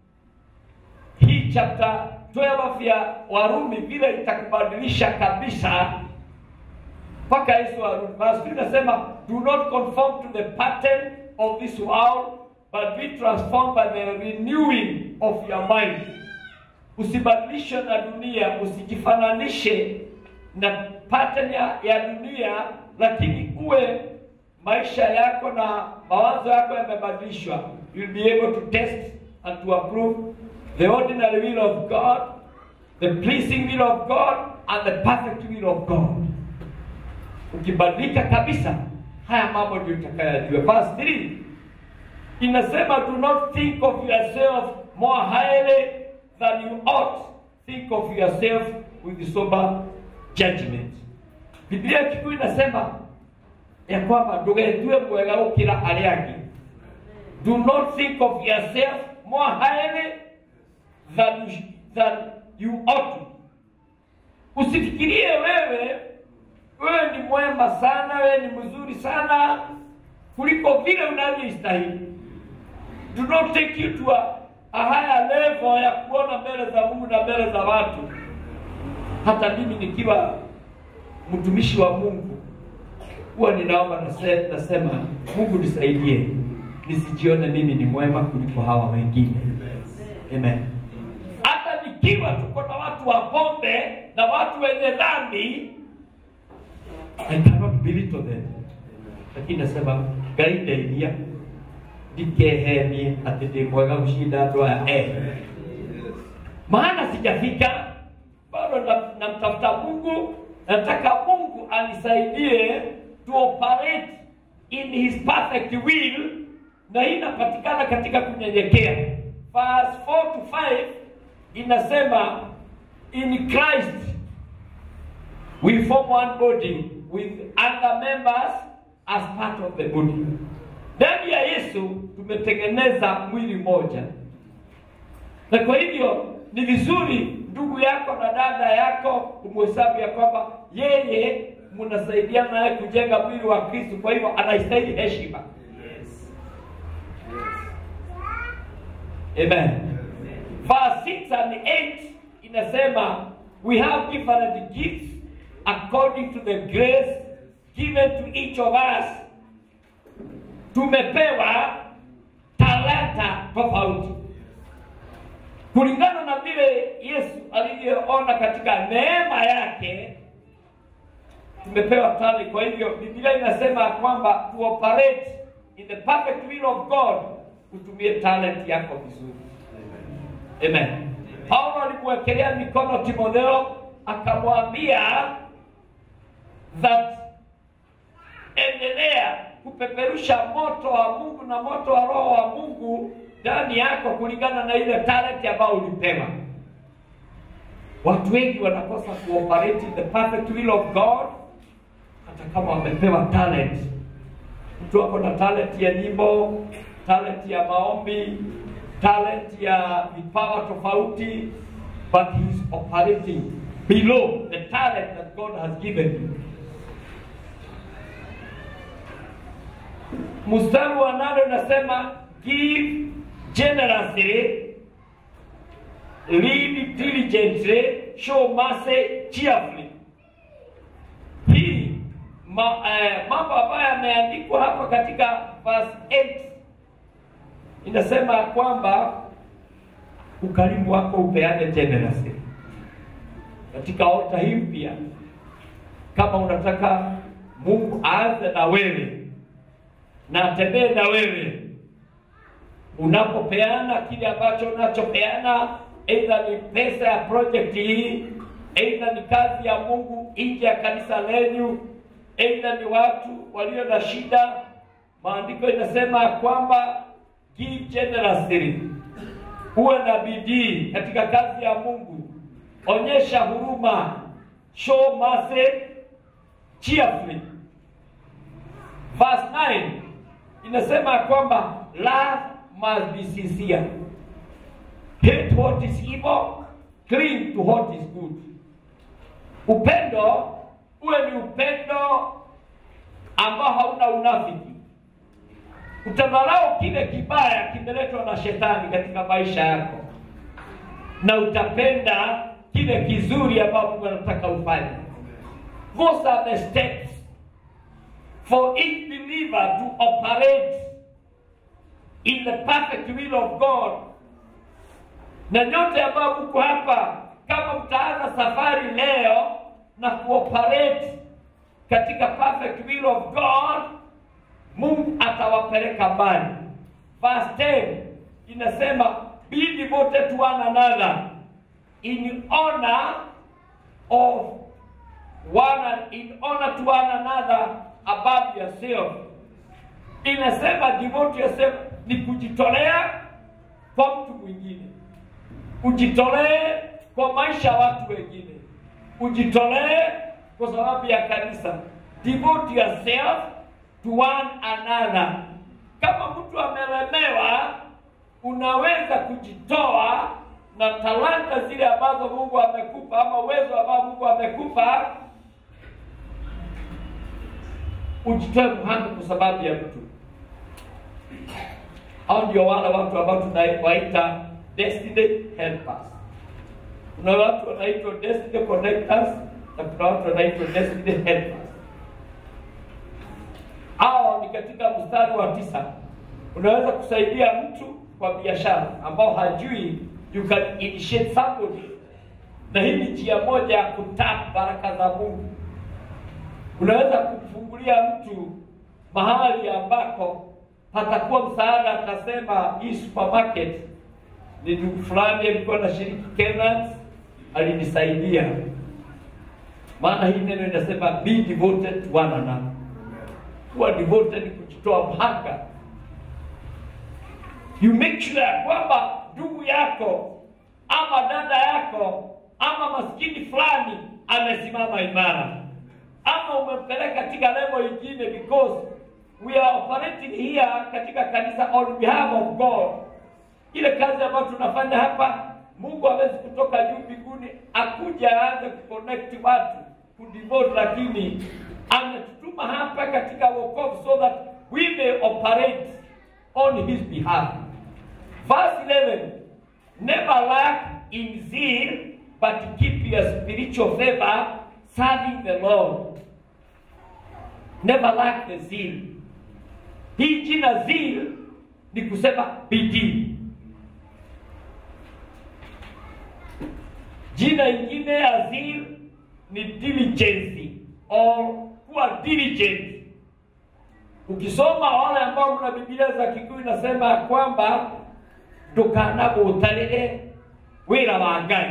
hii chapter 12 ya Warumi vile itakubadilisha kabisa mpaka Yesu arudi. Verse 2 inasema do not conform to the pattern of this world but be transformed by the renewing of your mind. Usibadilishwe na dunia, usijifananishe na pattern ya, ya dunia, lakini uwe maisha yako na mawazo yako yamebadilishwa. You'll be able to test and to approve the ordinary will of God, the pleasing will of God and the perfect will of God. Ukibadilika kabisa, haya mambo ndio utakayajua. Verse 3 inasema do not think of yourself more highly than you ought. Think of yourself with sober judgment. Biblia kikuu inasema ya kwamba ndũgetue mwega gũkĩra arĩa angĩ. Do not think of yourself more highly than, than you ought to. Usifikirie wewe wewe ni mwema sana, wewe ni mzuri sana kuliko vile unavyoistahili. Do not take you to a, a higher level ya kuona mbele za Mungu na mbele za watu. Hata mimi nikiwa mtumishi wa Mungu huwa ninaomba nase- nasema, Mungu nisaidie nisijione mimi ni mwema kuliko hawa wengine. Amen. Hata nikiwa tuko na watu wa pombe na watu wenye dhambi, I cannot belittle them. lakini nasema ngai ndeithia ndikehenie ati ndi mwega gushinda andu aya eh. maana sijafika bado na- namtafuta mungu nataka mungu anisaidie to operate in his perfect will na hii inapatikana katika kunyenyekea verse 4 to 5 inasema in christ we form one body with other members as part of the body ndani ya yesu tumetengeneza mwili moja na kwa hivyo ni vizuri ndugu yako na dada yako umhesabu ya kwamba yeye mnasaidiana naye kujenga mwili wa kristo kwa hivyo anastahili heshima amen verse 6 and 8 inasema we have different gifts according to the grace given to each of us tumepewa talanta tofauti kulingana na vile yesu alivyoona katika neema yake tumepewa talent kwa hivyo biblia inasema kwamba to operate in the perfect will of god utumie talent yako vizuri amen paulo alimwekelea mikono timotheo akamwambia that endelea kupeperusha moto wa mungu na moto wa roho wa mungu ndani yako kulingana na ile talent ambayo ulipewa watu wengi wanakosa kuoperate in the perfect will of god hata kama wamepewa talent mtu ako na talent ya nyimbo talent ya maombi talent ya vipawa tofauti but he is operating below the talent that god has given you mstari wa nane unasema give generously lead diligently show mercy cheerfully hii ma, eh, mambo ambayo yameandikwa hapa katika verse 8 inasema kwamba ukarimu wako upeane generously katika ota hii mpya kama unataka mungu aanze na wewe na atembee na wewe unapopeana kile ambacho unachopeana aidha ni pesa ya project hii aidha ni kazi ya mungu nje ya kanisa lenyu aidha ni watu walio na shida maandiko inasema ya kwamba give generously uwe na bidii katika kazi ya mungu onyesha huruma show mercy cheerfully verse 9 inasema ya kwamba love must be sincere hate what is evil cling to what is good upendo uwe ni upendo ambao hauna unafiki utadharau kile kibaya kimeletwa na shetani katika maisha yako na utapenda kile kizuri ambao mungu anataka ufanye those are the steps for each believer to operate in the perfect will of God. Na nyote ambao mko hapa, kama mtaanza safari leo na kuoperate katika perfect will of God, Mungu atawapeleka mbali. Verse 10 inasema be devoted to one another in honor of one in honor to one another above yourself. Inasema devote yourself ni kujitolea kwa mtu mwingine, ujitolee kwa maisha ya watu wengine, ujitolee kwa sababu ya kanisa. Devote yourself to one another. Kama mtu amelemewa, unaweza kujitoa na talanta zile ambazo Mungu amekupa ama uwezo ambao Mungu amekupa ujitoe mhanga kwa sababu ya mtu. Hao ndio wale watu ambao tunawaita destiny helpers. Kuna watu wanaitwa destiny connectors na kuna watu wanaitwa destiny helpers. Hao ni katika mstari wa tisa. Unaweza kusaidia mtu kwa biashara ambao hajui, you can initiate somebody, na hii ni njia moja ya kutap baraka za Mungu unaweza kumfungulia mtu mahali ambako patakuwa msaada. Atasema hii supermarket ni ndugu fulani alikuwa na shiriki Kenan, alinisaidia. Maana hii neno inasema be devoted to one another, kuwa devoted ni kujitoa mhanga. You make sure ya kwamba ndugu yako ama dada yako ama maskini fulani amesimama imara, ama umempeleka katika level ingine, because we are operating here katika kanisa on behalf of God. Ile kazi ambayo tunafanya hapa, Mungu hawezi kutoka juu mbinguni akuja aanze kuconnect watu kudevote, lakini ametutuma hapa katika wokovu so that we may operate on his behalf. Verse 11 Never lack in zeal, but keep your spiritual favor, serving the Lord. Never lack the zeal. Hii jina zeal ni kusema bidii. Jina ingine ya zeal ni diligence or kuwa diligent. Ukisoma wale ambao mna Biblia za Kikuyu inasema ya kwamba ndukanagutarire wira wa Ngai.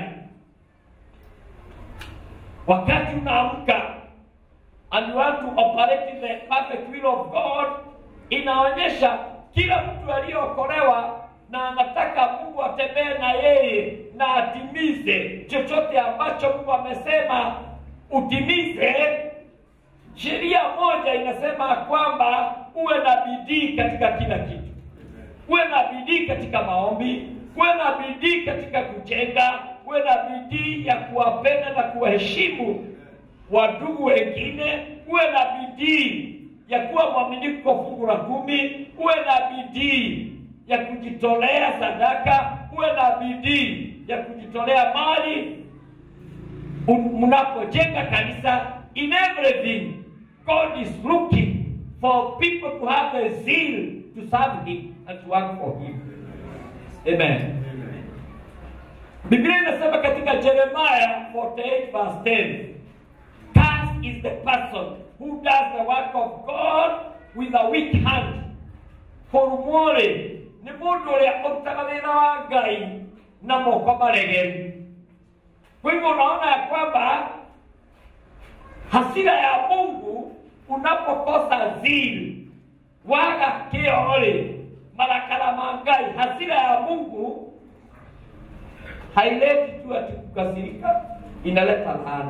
Wakati unaamka and you want to operate in the perfect will of God, inaonyesha kila mtu aliyeokolewa na anataka Mungu atembee na yeye na atimize chochote ambacho Mungu amesema utimize. Sheria moja inasema kwamba uwe na bidii katika kila kitu uwe na bidii katika maombi, uwe na bidii katika kujenga, uwe na bidii ya kuwapenda na kuwaheshimu wadugu wengine, uwe na bidii ya kuwa mwaminifu kwa fungu la kumi, uwe na bidii ya kujitolea sadaka, uwe na bidii ya kujitolea mali mnapojenga kanisa. In everything God is looking for people to have a zeal to serve him and to work for him. Amen. Biblia inasema katika Jeremiah 48 verse 10, Cursed is the person who does the work of God with a weak hand. Korumore nĩ mũndũ ũrĩa ũrutaga wĩra wa Ngai na moko maregeru. Kwa hivyo unaona ya kwamba hasira ya Mungu unapokosa zili waga kĩore marakara ma Ngai, hasira ya Mungu haileti tu ati kukasirika, inaleta laana.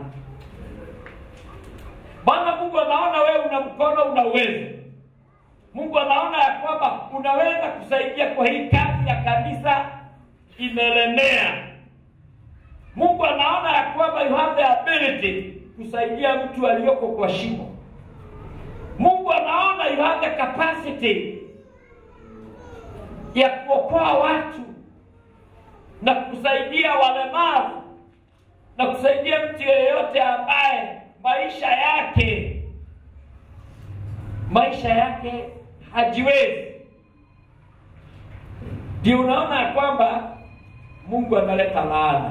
Maana Mungu anaona wewe una mkono, una uwezo. Mungu anaona ya kwamba unaweza kusaidia kwa hii kazi ya kanisa imelemea. Mungu anaona ya kwamba you have the ability kusaidia mtu aliyoko kwa shimo. Mungu anaona you have the capacity ya kuokoa watu na kusaidia walemavu na kusaidia mtu yeyote ambaye maisha yake maisha yake hajiwezi. Ndio unaona ya kwamba Mungu analeta laana.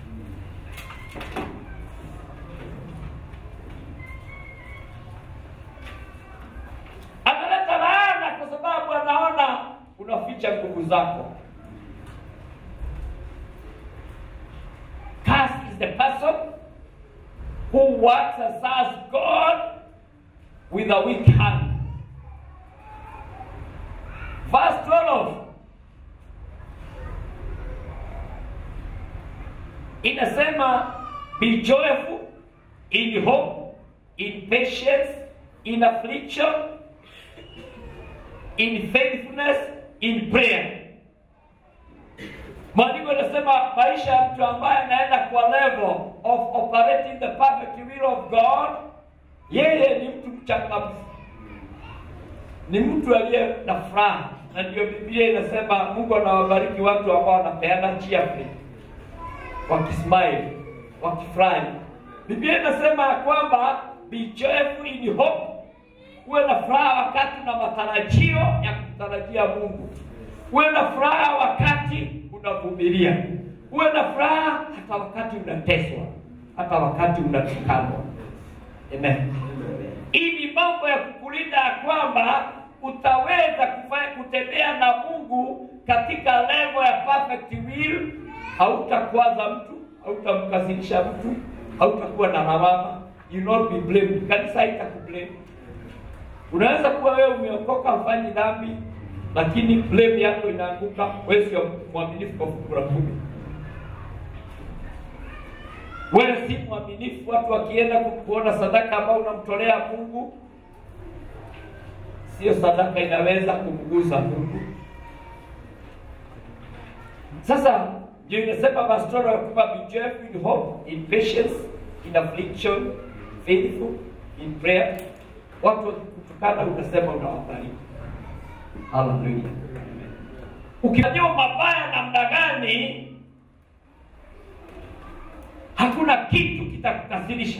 Analeta laana kwa sababu anaona unaficha nguvu zako. Cursed is the person who works and serves God with a weak hand. Verse 12 inasema be joyful in hope, in patience, in affliction, in faithfulness, in prayer. Maandiko yanasema maisha ya mtu ambaye anaenda kwa level of operating the perfect will of God, yeye ni mtu mchangamfu, ni mtu aliye na furaha, na ndio Biblia inasema Mungu anawabariki watu ambao wanapeana cheerfully, wakismile, wakifurahi. Biblia inasema ya kwamba be joyful in hope, uwe na furaha wakati na matarajio ya kumtarajia Mungu, uwe na furaha wakati unavumilia, uwe na furaha hata wakati unateswa, hata wakati unatukanwa. Amen. Hii ni mambo ya kuku kukulinda ya kwamba utaweza kufanya kutembea na Mungu katika level ya perfect will. Hautakwaza mtu, hautamkasirisha mtu, hautakuwa na lawama, you not be blamed. Kanisa haitakublame. Unaweza kuwa wewe umeokoka, hufanyi dhambi, lakini blame yako inaanguka, wewe sio mwaminifu kwa fungu la kumi wewe si mwaminifu. Watu wakienda kuona sadaka ambayo unamtolea Mungu, sio sadaka inaweza kumgusa Mungu. Sasa ndio inasema pastoral ya kwamba be joyful in hope, in patience, in affliction, faithful, in prayer. Watu wakikutukana unasema unawabariki. Haleluya. Ukifanyia mabaya namna gani, hakuna kitu kitakukasirisha.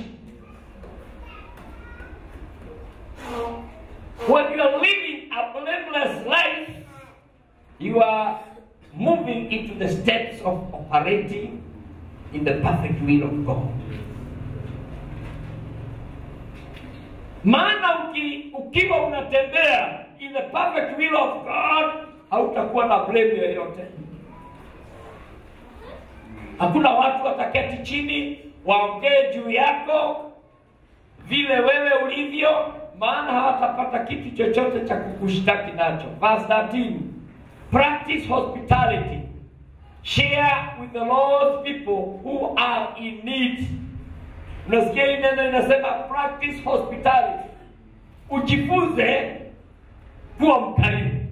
When you are living a blameless life, you are moving into the steps of operating in the perfect will of God. Maana uki, ukiwa unatembea in the perfect will of God, hautakuwa na blame yoyote. Hakuna watu wataketi chini waongee juu yako vile wewe ulivyo, maana hawatapata kitu chochote cha kukushtaki nacho. Verse 13, practice hospitality, share with the Lord's people who are in need. Unasikia hii neno inasema practice hospitality, ujifunze kuwa mkarimu.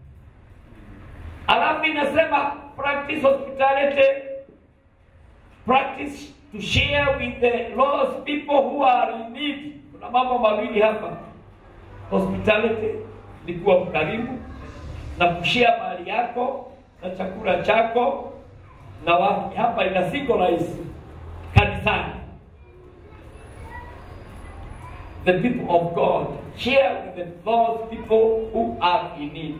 Alafu inasema practice hospitality practice to share with the lost people who are in need. Kuna mambo mawili hapa. Hospitality ni kuwa mkarimu na kushare mali yako na chakula chako na wapi. Hapa ina symbolize kanisani, the people of God share with the lost people who are in need.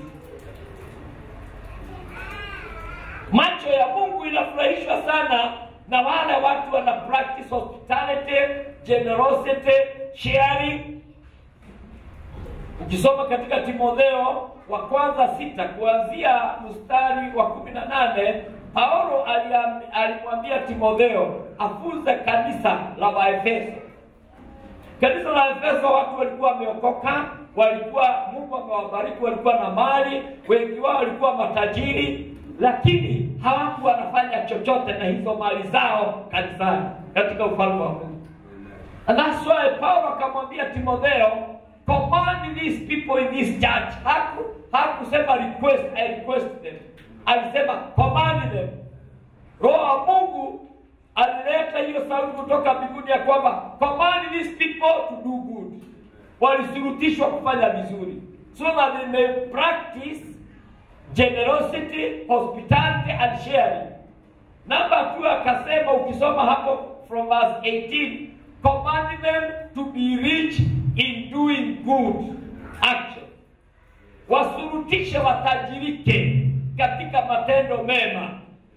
Macho ya Mungu inafurahishwa sana na wale watu wana practice hospitality, generosity, sharing. Ukisoma katika Timotheo wa kwanza sita kuanzia mstari wa kumi na nane Paulo aliam- alimwambia Timotheo afunze kanisa la Waefeso. Kanisa la Efeso watu walikuwa wameokoka, walikuwa Mungu amewabariki, walikuwa na mali, wengi wao walikuwa matajiri, lakini hawakuwa wanafanya chochote na hizo mali zao kanisani katika ufalme wa Mungu. And that's why Paulo akamwambia Timotheo, command these people in this church. Haku hakusema request, I request them. Alisema command them. Roho wa Mungu alileta hiyo sauti kutoka mbinguni ya kwamba command these people to do good. Walisurutishwa kufanya vizuri so that they may practice generosity, hospitality and sharing. Namba two akasema, ukisoma hapo from verse 18, command them to be rich in doing good action, wasurutishe watajirike katika matendo mema.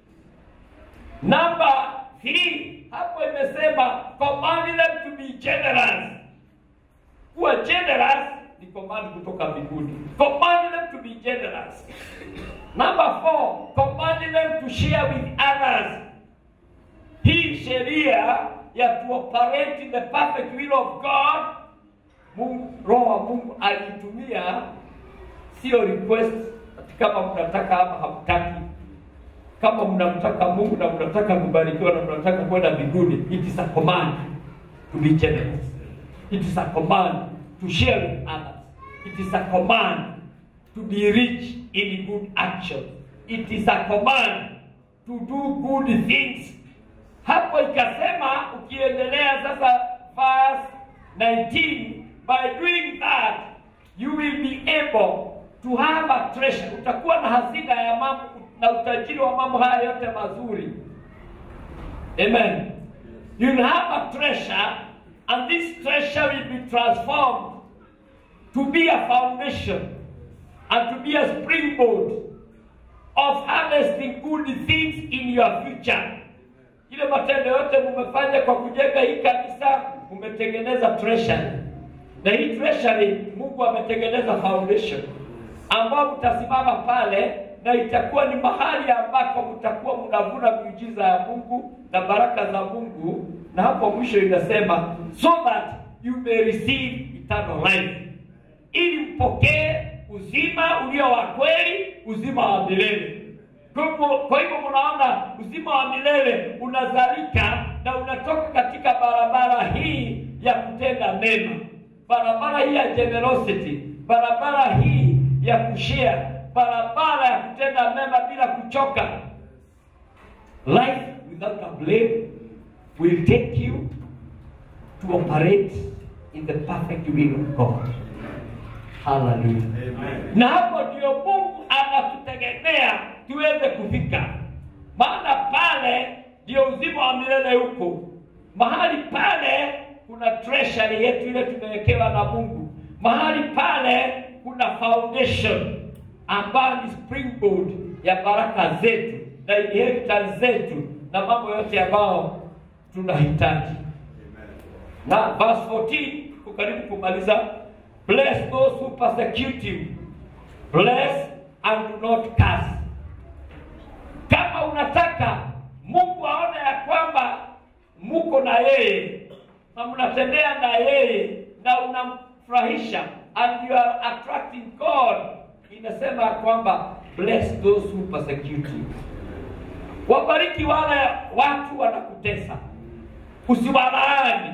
Namba three hapo imesema command them to be generous. Kuwa generous ni command kutoka mbinguni. Command them to be generous. Number four, command them to share with others. Hii sheria ya to operate in the perfect will of God, Mungu, Roho wa Mungu alitumia, sio request, ati kama mnataka ama hamtaki. Kama mnamtaka Mungu na mnataka kubarikiwa na mnataka kwenda mbinguni, it is a command to be generous. It is a command to share with others. It is a command to be rich in good action. It is a command to do good things. Hapo ikasema ukiendelea sasa verse 19 by doing that you will be able to have a treasure. Utakuwa na hazina ya mambo na utajiri wa mambo haya yote mazuri. Amen. You'll have a treasure and this treasure will be transformed to be a foundation and to be a springboard of harvesting good things in your future. Ile matendo yote mumefanya kwa kujenga hii kanisa, mumetengeneza treasure na hii treasury Mungu ametengeneza foundation ambao mtasimama pale na itakuwa ni mahali ambako mtakuwa mnavuna miujiza ya Mungu na baraka za Mungu, na hapo mwisho inasema so that you may receive eternal life, ili mpokee uzima ulio wa kweli, uzima wa milele. Kwa hivyo- Kwa hivyo mnaona uzima wa milele unazalika na unatoka katika barabara hii ya kutenda mema, barabara hii ya generosity, barabara hii ya kushare, barabara ya kutenda mema bila kuchoka. Life without a blame will take you to operate in the perfect will of God. Hallelujah. Na hapo ndio Mungu anatutegemea tuweze kufika, maana pale ndio uzima wa milele huko. Mahali pale kuna treasury yetu ile tumewekewa na Mungu. Mahali pale kuna foundation ambayo ni springboard ya baraka zetu na inheritance zetu na mambo yote ambayo tunahitaji na verse 14 tuko karibu kumaliza bless those who persecute you bless and do not curse kama unataka mungu aone ya kwamba muko na yeye na mnatembea na yeye na unamfurahisha and you are attracting god inasema ya kwamba bless those who persecute you wabariki wale watu wanakutesa usiwalaani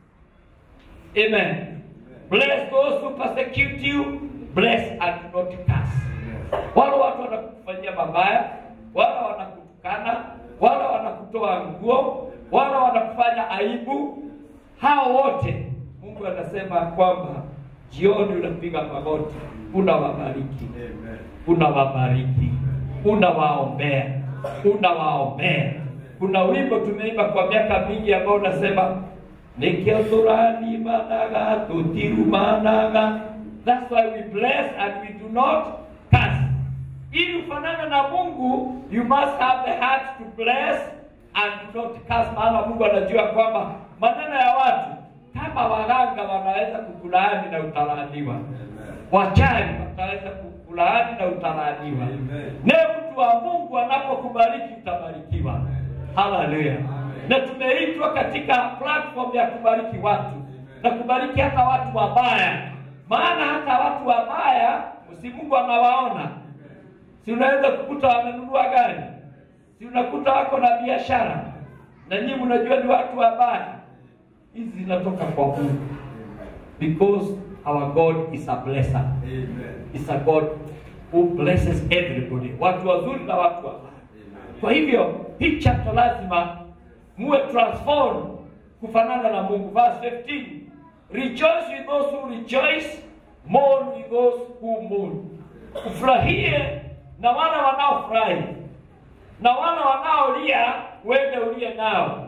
Amen. Bless those who persecute you, bless and do not curse. Wale watu wanakufanyia mabaya, wale wanakutukana, wale wanakutoa nguo, wale wanakufanya aibu, hao wote Mungu anasema kwamba jioni unapiga magoti, unawabariki, unawabariki, unawaombea, unawaombea. Kuna wimbo tumeimba kwa miaka mingi ambao unasema nikio tũrathimanaga tũtirumanaga that's why we bless and we do not curse ili ufanane na mungu you must have the heart to bless and do not curse maana mungu anajua kwamba maneno ya watu kama waganga wanaweza kukulaani na utalaaniwa wachawi wataweza kukulaani na utalaaniwa naye mtu wa mungu anapokubariki utabarikiwa haleluya na tumeitwa katika platform ya kubariki watu na kubariki hata watu wabaya maana hata watu wabaya si mungu anawaona si unaweza kukuta wamenunua gari si unakuta wako na biashara na nyinyi mnajua ni watu wabaya hizi zinatoka kwa mungu because our god is a blesser is a god who blesses everybody watu wazuri na watu wabaya kwa hivyo hii chapter lazima muwe transform kufanana na mungu verse 15 rejoice with those who rejoice mourn with those who mourn ufurahie na wale wanaofurahi na wale wanaolia uende ulie nao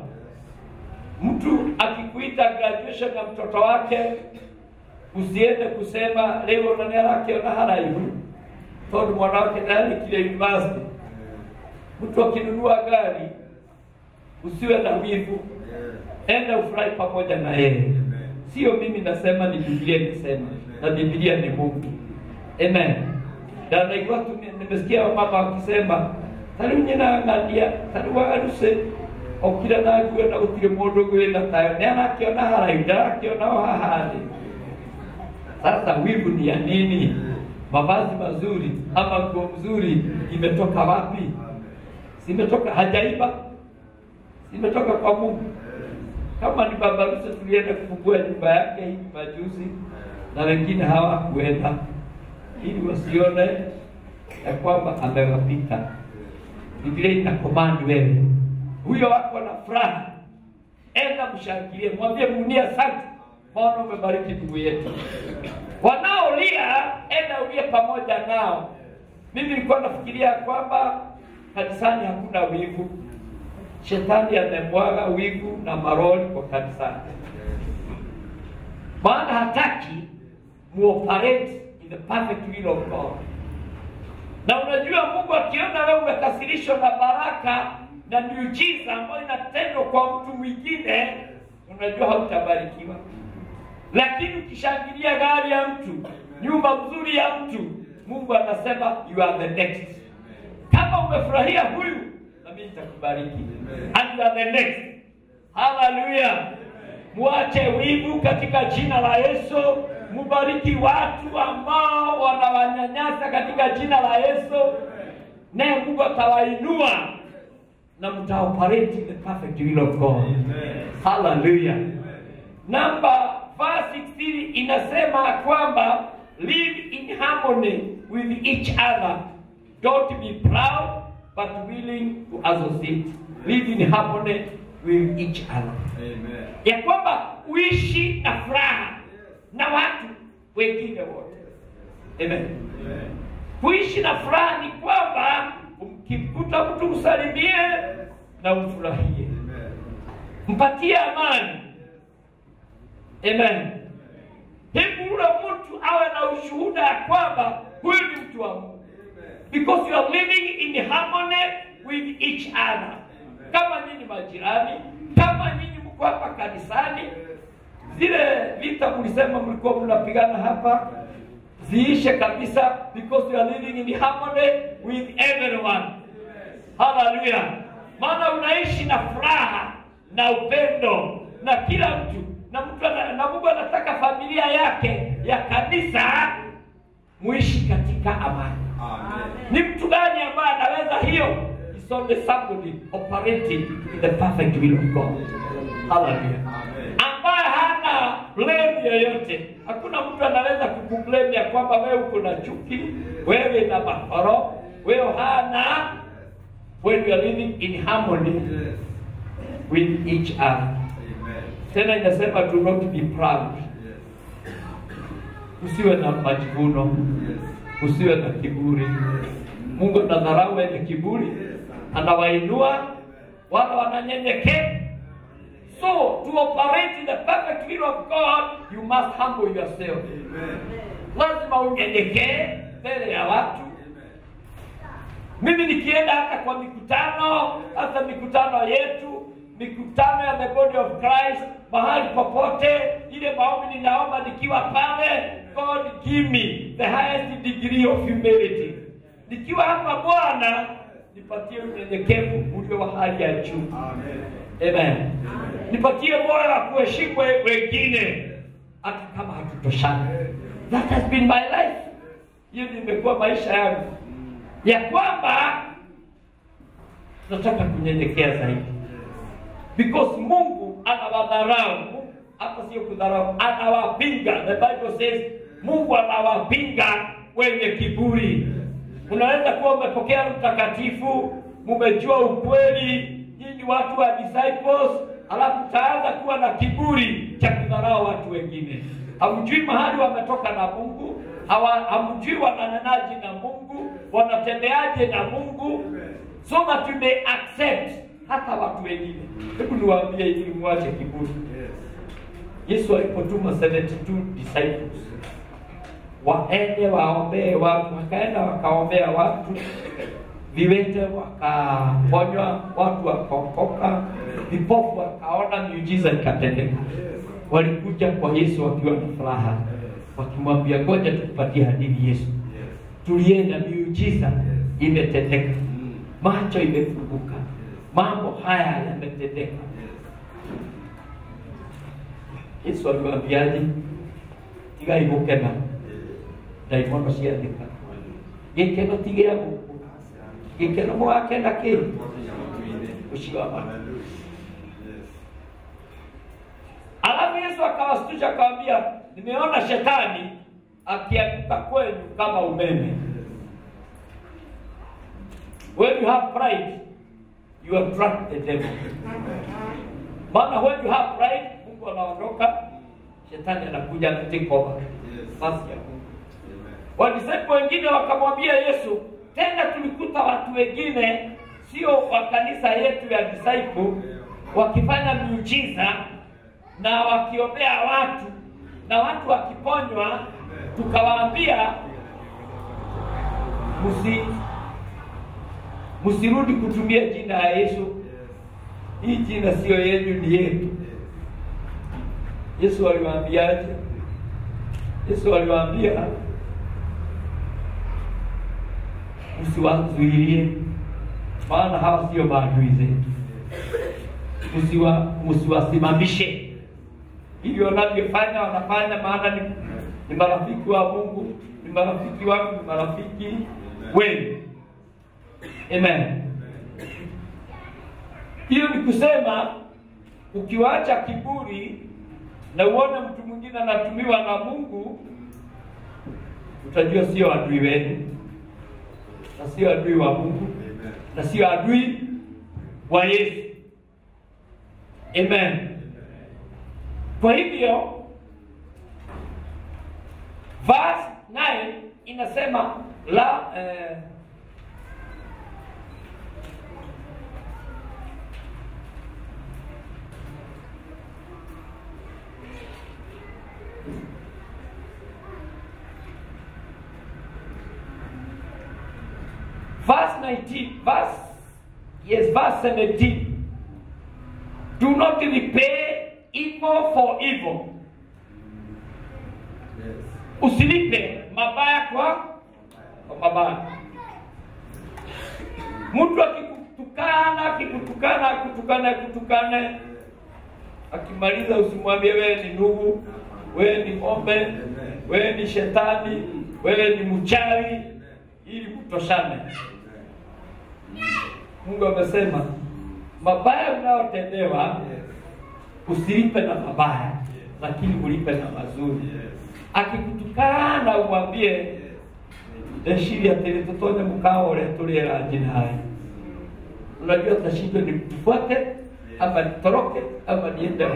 mtu akikuita graduation ya mtoto wake usiende kusema leo nani arakiona haraihu tondu mwana wake ndarikire university mtu akinunua gari usiwe na wivu enda ufurahi pamoja na yeye sio mimi nasema ni biblia inasema na biblia ni mungu amen na naigua tu nimesikia wamama wakisema tariu nyinang'ania tariu wagaruse okire na ngue na gutire mundu gwina tayo ni arakiona haraihu ndarakiona o haha thĩ sasa wivu ni ya nini mavazi mazuri ama nguo mzuri imetoka wapi zimetoka hajaiba zimetoka kwa mungu kama ni baba harusi tulienda kufungua nyumba yake hivi majuzi na wengine hawakuenda ili wasione ya kwamba amewapita biblia ina komandi wewe huyo wako na furaha enda mshangilie mwambie munie asante maana umebariki ndugu yetu wanaolia enda ulie pamoja nao mimi nilikuwa nafikiria kwamba kanisani hakuna wivu shetani amemwaga wivu na maroli kwa kanisani maana hataki muoperate in the perfect will of god na unajua mungu akiona wewe umekasirishwa na baraka na miujiza ambayo inatendwa kwa mtu mwingine unajua hautabarikiwa lakini ukishangilia gari ya mtu nyumba nzuri ya mtu mungu anasema you are the next kama umefurahia huyu na mimi nitakubariki and you are the next haleluya muache wivu katika jina la yesu mubariki watu ambao wanawanyanyasa katika jina la yesu naye mungu atawainua na mtaoperate in the perfect will of god haleluya namba verse 16 inasema kwamba live in harmony with each other don't be proud but willing to associate live in harmony with each other ya kwamba uishi na furaha na watu wengine wote amen kuishi na furaha ni kwamba ukimkuta mtu msalimie na umfurahie mpatie amani amen hebu ule mtu awe na ushuhuda ya kwamba huyu ni mtu wa mungu because you are living in harmony with each other kama nyinyi majirani kama nyinyi mko hapa kanisani zile vita mlisema mlikuwa mnapigana hapa ziishe kabisa because you are living in harmony with everyone haleluya maana unaishi na furaha na upendo na kila mtu na mtu ana- na mungu anataka familia yake ya kanisa muishi katika amani ni mtu gani ambaye anaweza hiyo It's only somebody operating in the perfect will of God. Hallelujah. Ambaye hana blame yoyote. Hakuna mtu anaweza kukublame ya kwamba wewe uko na chuki, wewe na makoro, wewe hana when you are living in harmony with each other. Tena inasema do not be proud. Usiwe na majivuno, usiwe na kiburi. Mungu anadharau wenye kiburi, anawainua wale wananyenyekea. So to operate in the perfect will of God, you must humble yourself. Lazima unyenyekee mbele ya watu. Mimi nikienda hata kwa mikutano, hata mikutano yetu, mikutano ya the body of Christ, mahali popote, ile maombi ninaomba nikiwa pale, God give me the highest degree of humility. Nikiwa hapa Bwana, nipatie unyenyekevu ulio wa hali ya juu. Amen. Nipatie moyo wa kuheshimu we- wengine hata kama hatutoshani. That has been my life. Hiyo ndio imekuwa maisha yangu ya kwamba nataka kunyenyekea zaidi because Mungu anawadharau. Mungu hata sio kudharau, anawapinga. The Bible says Mungu anawapinga wenye kiburi. Unaweza kuwa umepokea Roho Mtakatifu, mumejua ukweli, nyinyi watu wa disciples, alafu utaanza kuwa na kiburi cha kudharau watu wengine. Hamjui mahali wametoka na Mungu, hawa- hamjui wananenaje na Mungu, wanatembeaje na Mungu, so that you may accept hata watu wengine. Hebu niwaambie ili mwache kiburi. Yesu alipotuma 72 disciples waende waombee watu, wakaenda wakaombea watu, viwete wakaponywa, watu wakaokoka, vipofu wakaona, miujiza ikatendeka. Walikuja kwa Yesu wakiwa na furaha, wakimwambia ngoja tukupatie hadithi Yesu, tulienda, miujiza imetendeka, macho imefunguka, mambo haya yametendeka. Yesu aliwaambiaje? tigai gukena ndaimono ciathika gikeno ti gĩa gũkũ gĩkeno mũgakena kĩ ũcio wa matu alafu yesu akawastusha akawambia nimeona shetani akianguka kwenu kama umeme when you have pride you attract the devil maana when you have pride mungu anaondoka shetani anakuja take over nafasi ya mungu wadisaipu wengine wakamwambia yesu tena tulikuta watu wengine sio wa kanisa yetu ya disciple wakifanya miujiza na wakiombea watu na watu wakiponywa tukawaambia musi msirudi kutumia jina ya yesu hii jina siyo yenu ni yetu Yesu aliwaambiaje? Yesu aliwaambia msiwazuilie, maana hawa sio maadui zetu, msiwa msiwasimamishe hivyo wanavyofanya wanafanya, maana ni, ni marafiki wa Mungu, ni marafiki wangu, ni marafiki wenu. Amen. Hiyo ni kusema ukiwacha kiburi na uone mtu mwingine anatumiwa na Mungu, utajua sio adui wenu na sio adui wa Mungu na sio adui wa Yesu. Amen. Kwa hivyo verse 9 inasema la eh, verse 19 verse yes verse 17 do not repay evil for evil usilipe mabaya kwa kwa mabaya mtu akikutukana akikutukana akutukana akutukane akimaliza usimwambie wewe ni ndugu wewe ni ng'ombe wewe ni shetani wewe ni mchawi ili kutoshane mungu amesema mabaya unayotendewa usilipe na mabaya lakini ulipe na mazuri akikutukana umwambie ndeciria atĩrĩ tũtonye mũkawa ũrĩa tũrĩera njinai unajua tashindwe ni tufuate ama nitoroke ama niende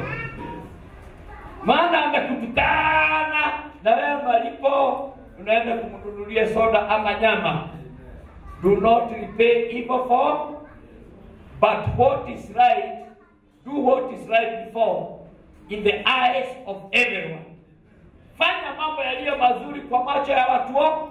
maana amekutukana na wewe malipo unaenda kumnunulia soda ama nyama do not repay evil for but what is right do what is right before in the eyes of everyone fanya mambo yaliyo mazuri kwa macho ya watu wote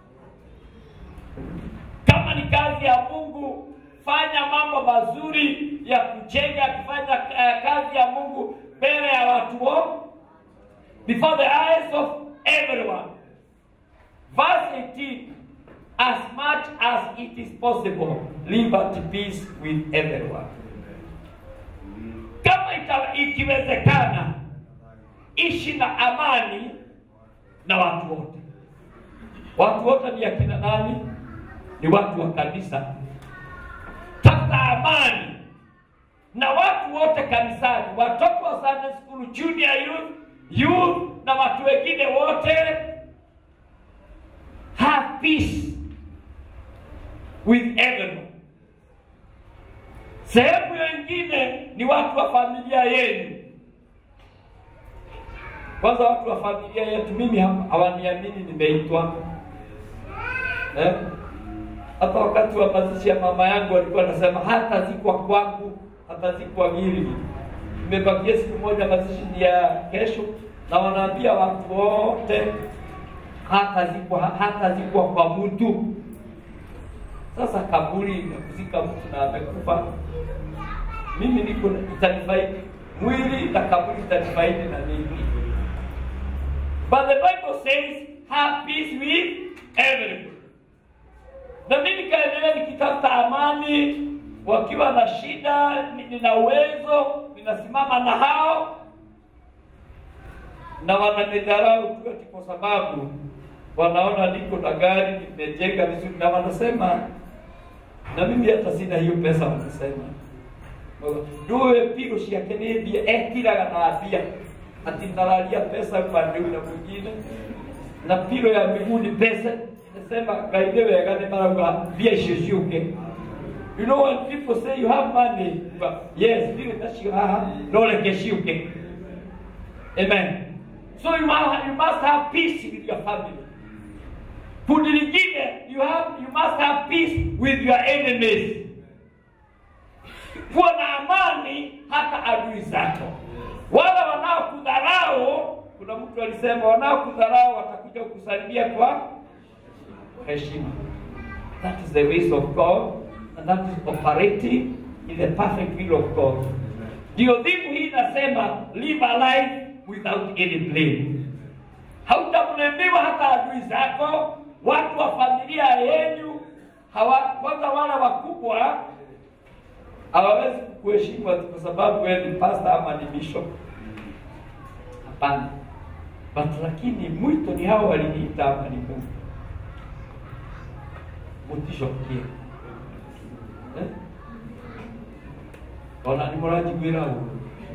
kama ni kazi ya mungu fanya mambo mazuri ya kujenga kufanya uh, kazi ya mungu mbele ya watu wote before the eyes of everyone verse 18 as much as it is possible live at peace with everyone kama ita, ikiwezekana ishi na amani na watu wote watu wote ni akina nani ni watu wa kanisa tafuta amani na watu wote kanisani watoto wa Sunday school junior youth youth na watu wengine wote have peace with everyone sehemu nyingine ni watu wa familia yenu kwanza watu wa familia yetu mimi ha- hawaniamini nimeitwa eh? hata wakati wa mazishi ya mama yangu walikuwa nasema hata zikwa kwangu hata zikwa gili nimebakia siku moja mazishi ni ya kesho na wanaambia watu wote hata zikwa hata zikwa kwa mtu sasa kaburi imekuzika mtu na amekufa mimi niko na- itanifaidi mwili na kaburi itanifaidi na nini But the Bible says, have peace with everyone. Na mimi nikaendelea nikitafuta amani, wakiwa na shida, ni- nina uwezo, ninasimama na hao na wananidharau tu ati kwa sababu wanaona niko na gari, nimejenga vizuri, na wanasema na mimi hata sina hiyo pesa, wanasema nduwe pigo ciake nĩ mbia etiraga na mbia ati nararia pesa upande ũyũ na mwingine na piro ya miguu ni pesa nasema ngai nĩ wega nĩ marauga mbia icio ciũke you know when people say you have money but yes ndirĩ nacio haha no reke ciũke amen so you must, you must have peace with your family kundi lingine you have you must have peace with your enemies kuwa na amani hata adui zako wale wanaokudharau kuna mtu alisema wanaokudharau watakuja kukusalimia kwa heshima that is the ways of god and that is operating in the perfect will of god ndio dhimu hii inasema live a life without any blame. Hautablemewa hata adui zako, watu wa familia yenu hawa, kwanza wale wakubwa hawawezi kukuheshimu ati kwa sababu wewe ni pastor ama ni bishop. Hapana, but lakini mwito ni hao waliniita ama ni Mungu mutisho kia eh? ona ni mũranjiguĩra ũũ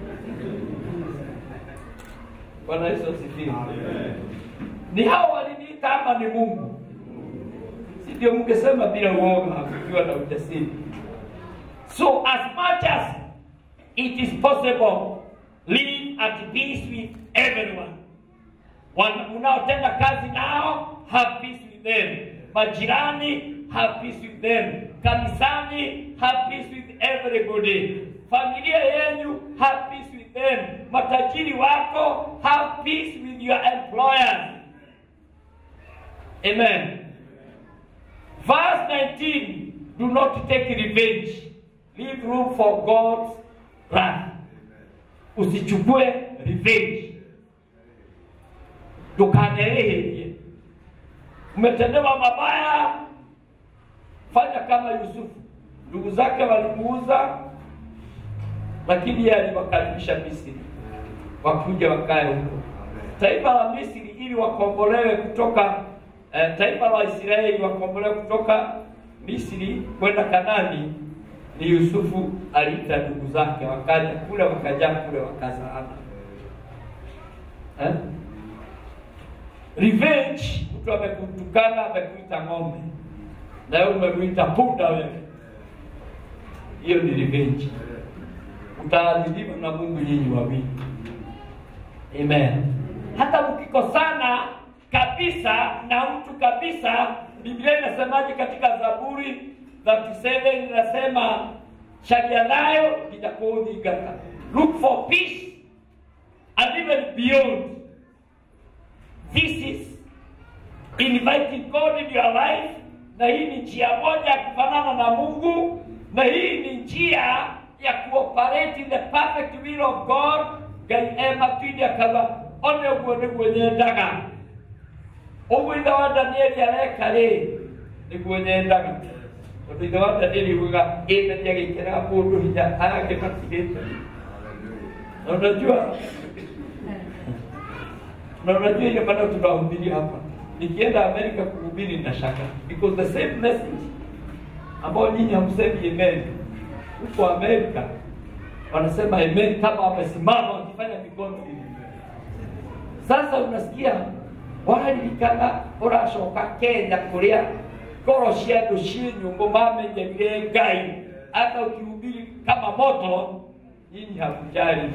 bwana yesu asifiwe ni hao waliniita ama ni mungu si ndio mngesema bila uoga kukiwa na ujasiri so as much as it is possible live at peace with everyone Wana- mnaotenda kazi nao have peace with them majirani have peace with them kanisani have peace with everybody familia yenu have peace with them matajiri wako have peace with your employers amen verse 19 do not take revenge leave room for god's wrath usichukue revenge tukanereherie umetendewa mabaya fanya kama yusufu ndugu zake walimuuza lakini yeye aliwakaribisha misri wakuja wakae huko taifa la misri ili wakombolewe kutoka eh, taifa la israeli wakombolewe kutoka misri kwenda kanani ni yusufu aliita ndugu zake wakaja kule wakajaa kule wakazaana eh? revenge mtu amekutukana amekuita ng'ombe na wewe umemwita punda wewe hiyo ni revenge utaadhibiwa na mungu nyinyi wawili amen hata mkikosana kabisa na mtu kabisa biblia inasemaje katika zaburi 37 inasema sharia nayo itakuudhigata look for peace and even beyond This is inviting God in your life, na hii ni njia moja ya kufanana na Mungu, na hii ni njia ya kuoperate in the perfect will of God. Ngai ematwire akaga one ũguo nĩguo nyendaga ũguo ithe wa Danieli areka rĩ nĩguo nyendaga tondũ ithe wa Danieli ugaga ĩthenya gĩkĩraga mũndũ hinya agagĩmatigĩte na unajua na unajua ile maneno tunahubiri hapa nikienda amerika kuhubiri na shaka because the same message ambao nyinyi hamsemi amen huko amerika wanasema amen kama wamesimama wakifanya mikono hivi sasa unasikia waririkana ũracoka kenya kũrĩa ngoro cia andũ ciĩ nyũmũ mamenyerire ngai hata ukihubiri kama moto nyinyi hakujali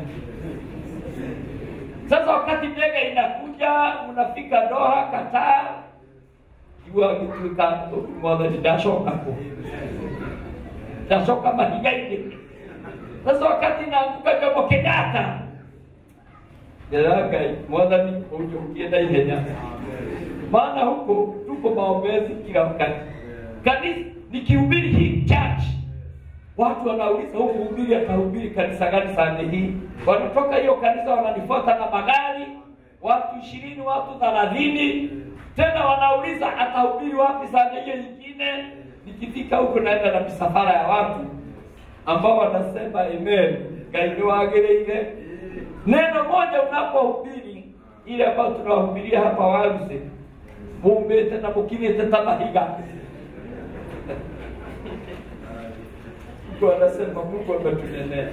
sasa wakati ndege inakuja unafika Doha, Qatar, jua gituika mwathani ndacoka ku ndacoka mahiga-inĩ. Sasa wakati naanguka Jomo Kenyatta, ndĩra Ngai mwathani ũnjũkie na ihenya, maana huko tuko maombezi kila wakati. Kanisa nikihubiri hii church watu wanauliza huu mhubiri atahubiri kanisa gani sande hii wanatoka hiyo kanisa wananifuata na magari watu ishirini watu thelathini tena wanauliza atahubiri wapi sande hiyo nyingine nikifika huko naenda na misafara ya watu ambao wanasema amen ngai nĩ wagĩrĩire neno moja unapohubiri ile ambayo tunawahubiria hapa waruse mumĩte na mũkinyĩte ta mahiga Mungu anasema Mungu ametunenea.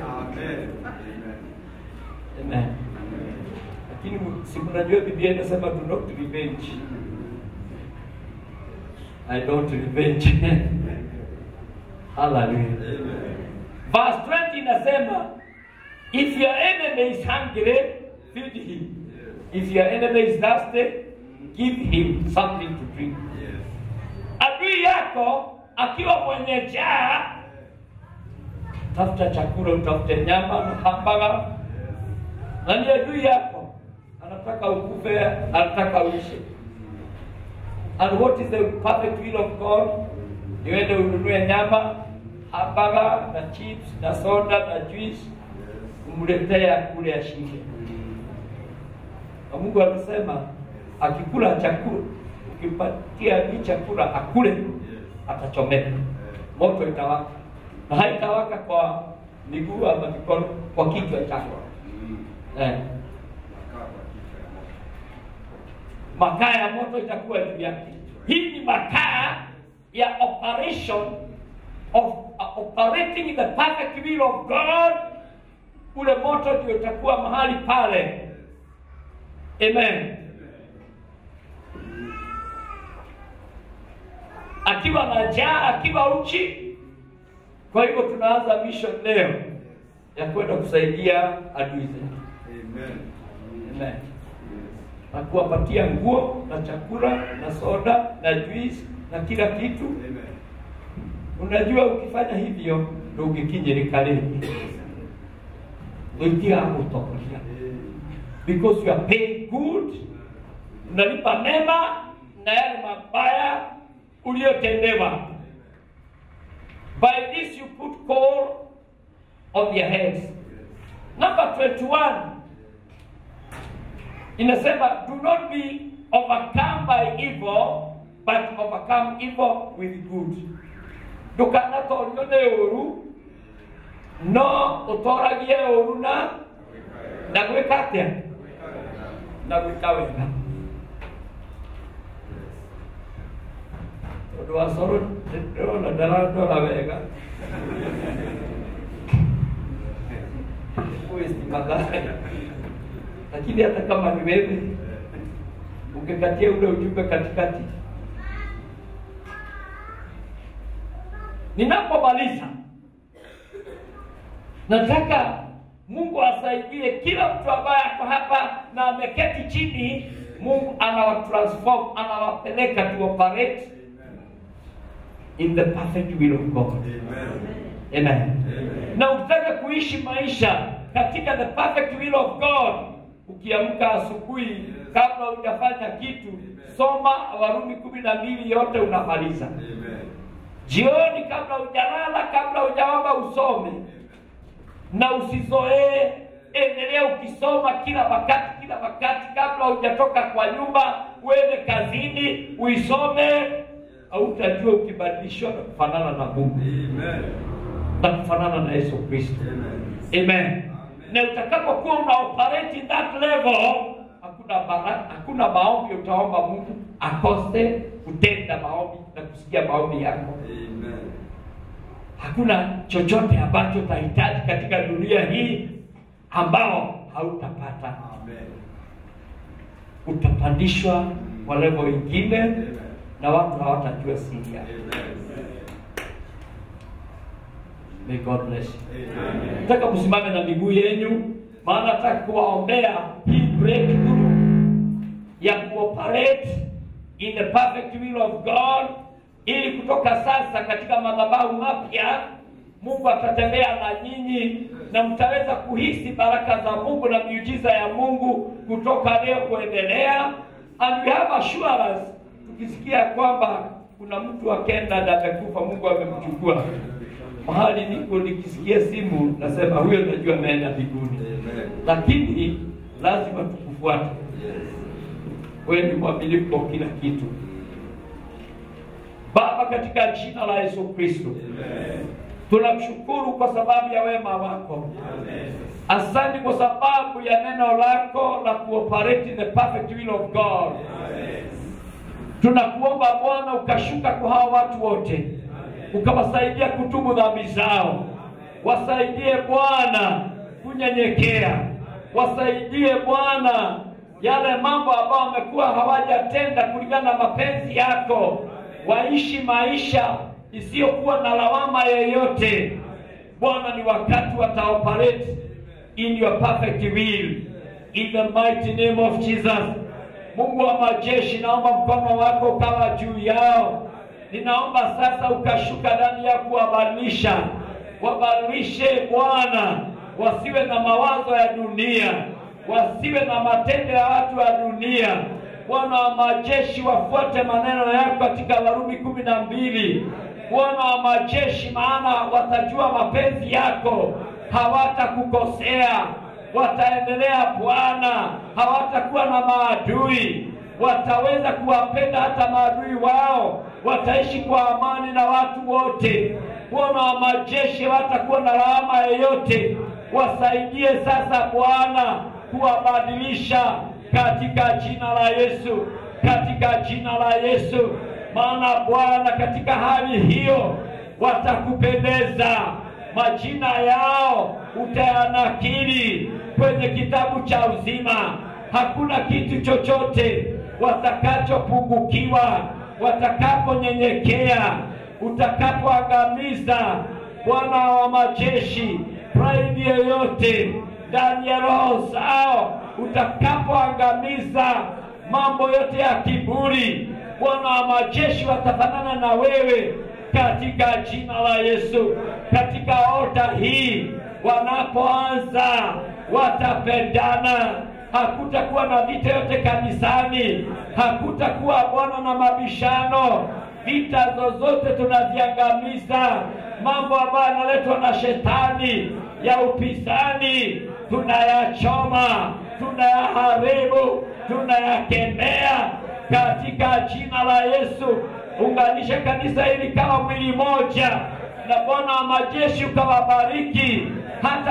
Amen. Lakini si mnajua Biblia inasema do not revenge. I don't revenge. Hallelujah. Verse 20 inasema if your enemy is hungry, feed him. If your enemy is thirsty, give him something to drink. Adui yako akiwa mwenye njaa tafuta chakula, utafute nyama na hambaga, na ni adui yako, anataka ukufe, anataka uishi. And what is the perfect will of God? Niwende ununue nyama, hambaga na chips na soda na juice, umletee akule ashinde. na Mungu anasema akikula chakula, ukimpatia hii chakula akule, atachomeka, moto itawaka, na haitawaka kwa miguu ama mikono, kwa kichwa chako eh. makaa ya moto itakuwa juu yake. Hii ni makaa ya operation of uh, operating in the perfect will of God. Ule moto ndio utakuwa mahali pale. Amen. Akiwa na njaa, akiwa uchi. Kwa hivyo tunaanza mission leo ya kwenda kusaidia adui zetu. Amen na kuwapatia nguo na chakula na soda na juice na kila kitu. Unajua, ukifanya hivyo ndo ugikinyirikarĩria ũingĩra gũtongoria because you are paying good, unalipa mema na yale mabaya uliyotendewa. By this you put coal on their heads. Number 21 inasema do not be overcome by evil but overcome evil with good ndũkanatorio nĩ ũru no ũtoragie ũru na na gwĩka atĩa na gwĩka wega tondũ wa coro ndĩrona ndarandora wega waste mathaa lakini hata kama ni wewe ungekatia ule ujumbe katikati. Ninapomaliza, nataka Mungu asaidie kila mtu ambaye ako hapa na ameketi chini. Mungu anawatransform, anawapeleka to operate in the perfect will of God. Amen. Na ukitaka kuishi maisha katika the perfect will of God, ukiamka asubuhi kabla hujafanya kitu, soma Warumi kumi na mbili yote unamaliza. Jioni kabla hujalala, kabla hujaomba usome, na usizoee, endelea ukisoma kila wakati, kila wakati, kabla hujatoka kwa nyumba uende kazini uisome. Hautajua ukibadilishwa na kufanana na Mungu na kufanana na Yesu Kristo. Amen. Na utakapokuwa una operate in that level, hakuna baraka, hakuna maombi utaomba Mungu akose kutenda maombi na kusikia maombi yako. Hakuna chochote ambacho utahitaji katika dunia hii ambao hautapata. Utapandishwa kwa level ingine na watu hawatajua siri yako. May God bless you. Nataka msimame na miguu yenu, maana nataka kuwaombea hii breakthrough ya kuoperate in the perfect will of God, ili kutoka sasa katika madhabahu mapya Mungu atatembea na nyinyi na mtaweza kuhisi baraka za Mungu na miujiza ya Mungu kutoka leo kuendelea, and we have assurance, tukisikia kwamba kuna mtu akenda na amekufa, Mungu amemchukua mahali niko nikisikia simu nasema huyo najua ameenda mbinguni, lakini lazima tukufuate. Wewe ni mwaminifu kwa kila kitu. Baba, katika jina la Yesu Kristo, tunamshukuru kwa sababu ya wema wako. Asante kwa sababu ya neno lako la kuoperate in the perfect will of God. Tunakuomba Bwana ukashuka kwa hawa watu wote ukawasaidia kutubu dhambi zao. Wasaidie Bwana kunyenyekea, wasaidie Bwana yale mambo ambayo wamekuwa hawajatenda kulingana na mapenzi yako, waishi maisha isiyokuwa na lawama yeyote. Bwana, ni wakati wataoperate in your perfect will in the mighty name of Jesus. Mungu wa majeshi, naomba mkono wako ukawa juu yao ninaomba sasa ukashuka ndani ya kuwabadilisha, wabadilishe Bwana, wasiwe na mawazo ya dunia, wasiwe na matendo ya watu wa dunia. Bwana wa majeshi, wafuate maneno yako katika Warumi kumi na mbili. Bwana wa majeshi, maana watajua mapenzi yako, hawatakukosea. wataendelea Bwana, hawatakuwa na maadui, wataweza kuwapenda hata maadui wao, wataishi kwa amani na watu wote. Bwana wa majeshi, hawatakuwa na lawama yoyote. Wasaidie sasa Bwana kuwabadilisha katika jina la Yesu, katika jina la Yesu. Maana Bwana, katika hali hiyo watakupendeza, majina yao utayanakili kwenye kitabu cha uzima. Hakuna kitu chochote watakachopungukiwa watakaponyenyekea, utakapoangamiza Bwana wa majeshi pride yoyote ndani ya roho zao, utakapoangamiza mambo yote ya kiburi, Bwana wa majeshi watafanana na wewe katika jina la Yesu. Katika ota hii wanapoanza watapendana, hakutakuwa na vita yote kanisani, hakutakuwa Bwana na mabishano. Vita zozote tunaziangamiza, mambo ambayo yanaletwa na shetani ya upinzani tunayachoma, tunayaharibu, tunayakemea katika jina la Yesu. Unganisha kanisa hili kama mwili moja, na Bwana wa majeshi ukawabariki hata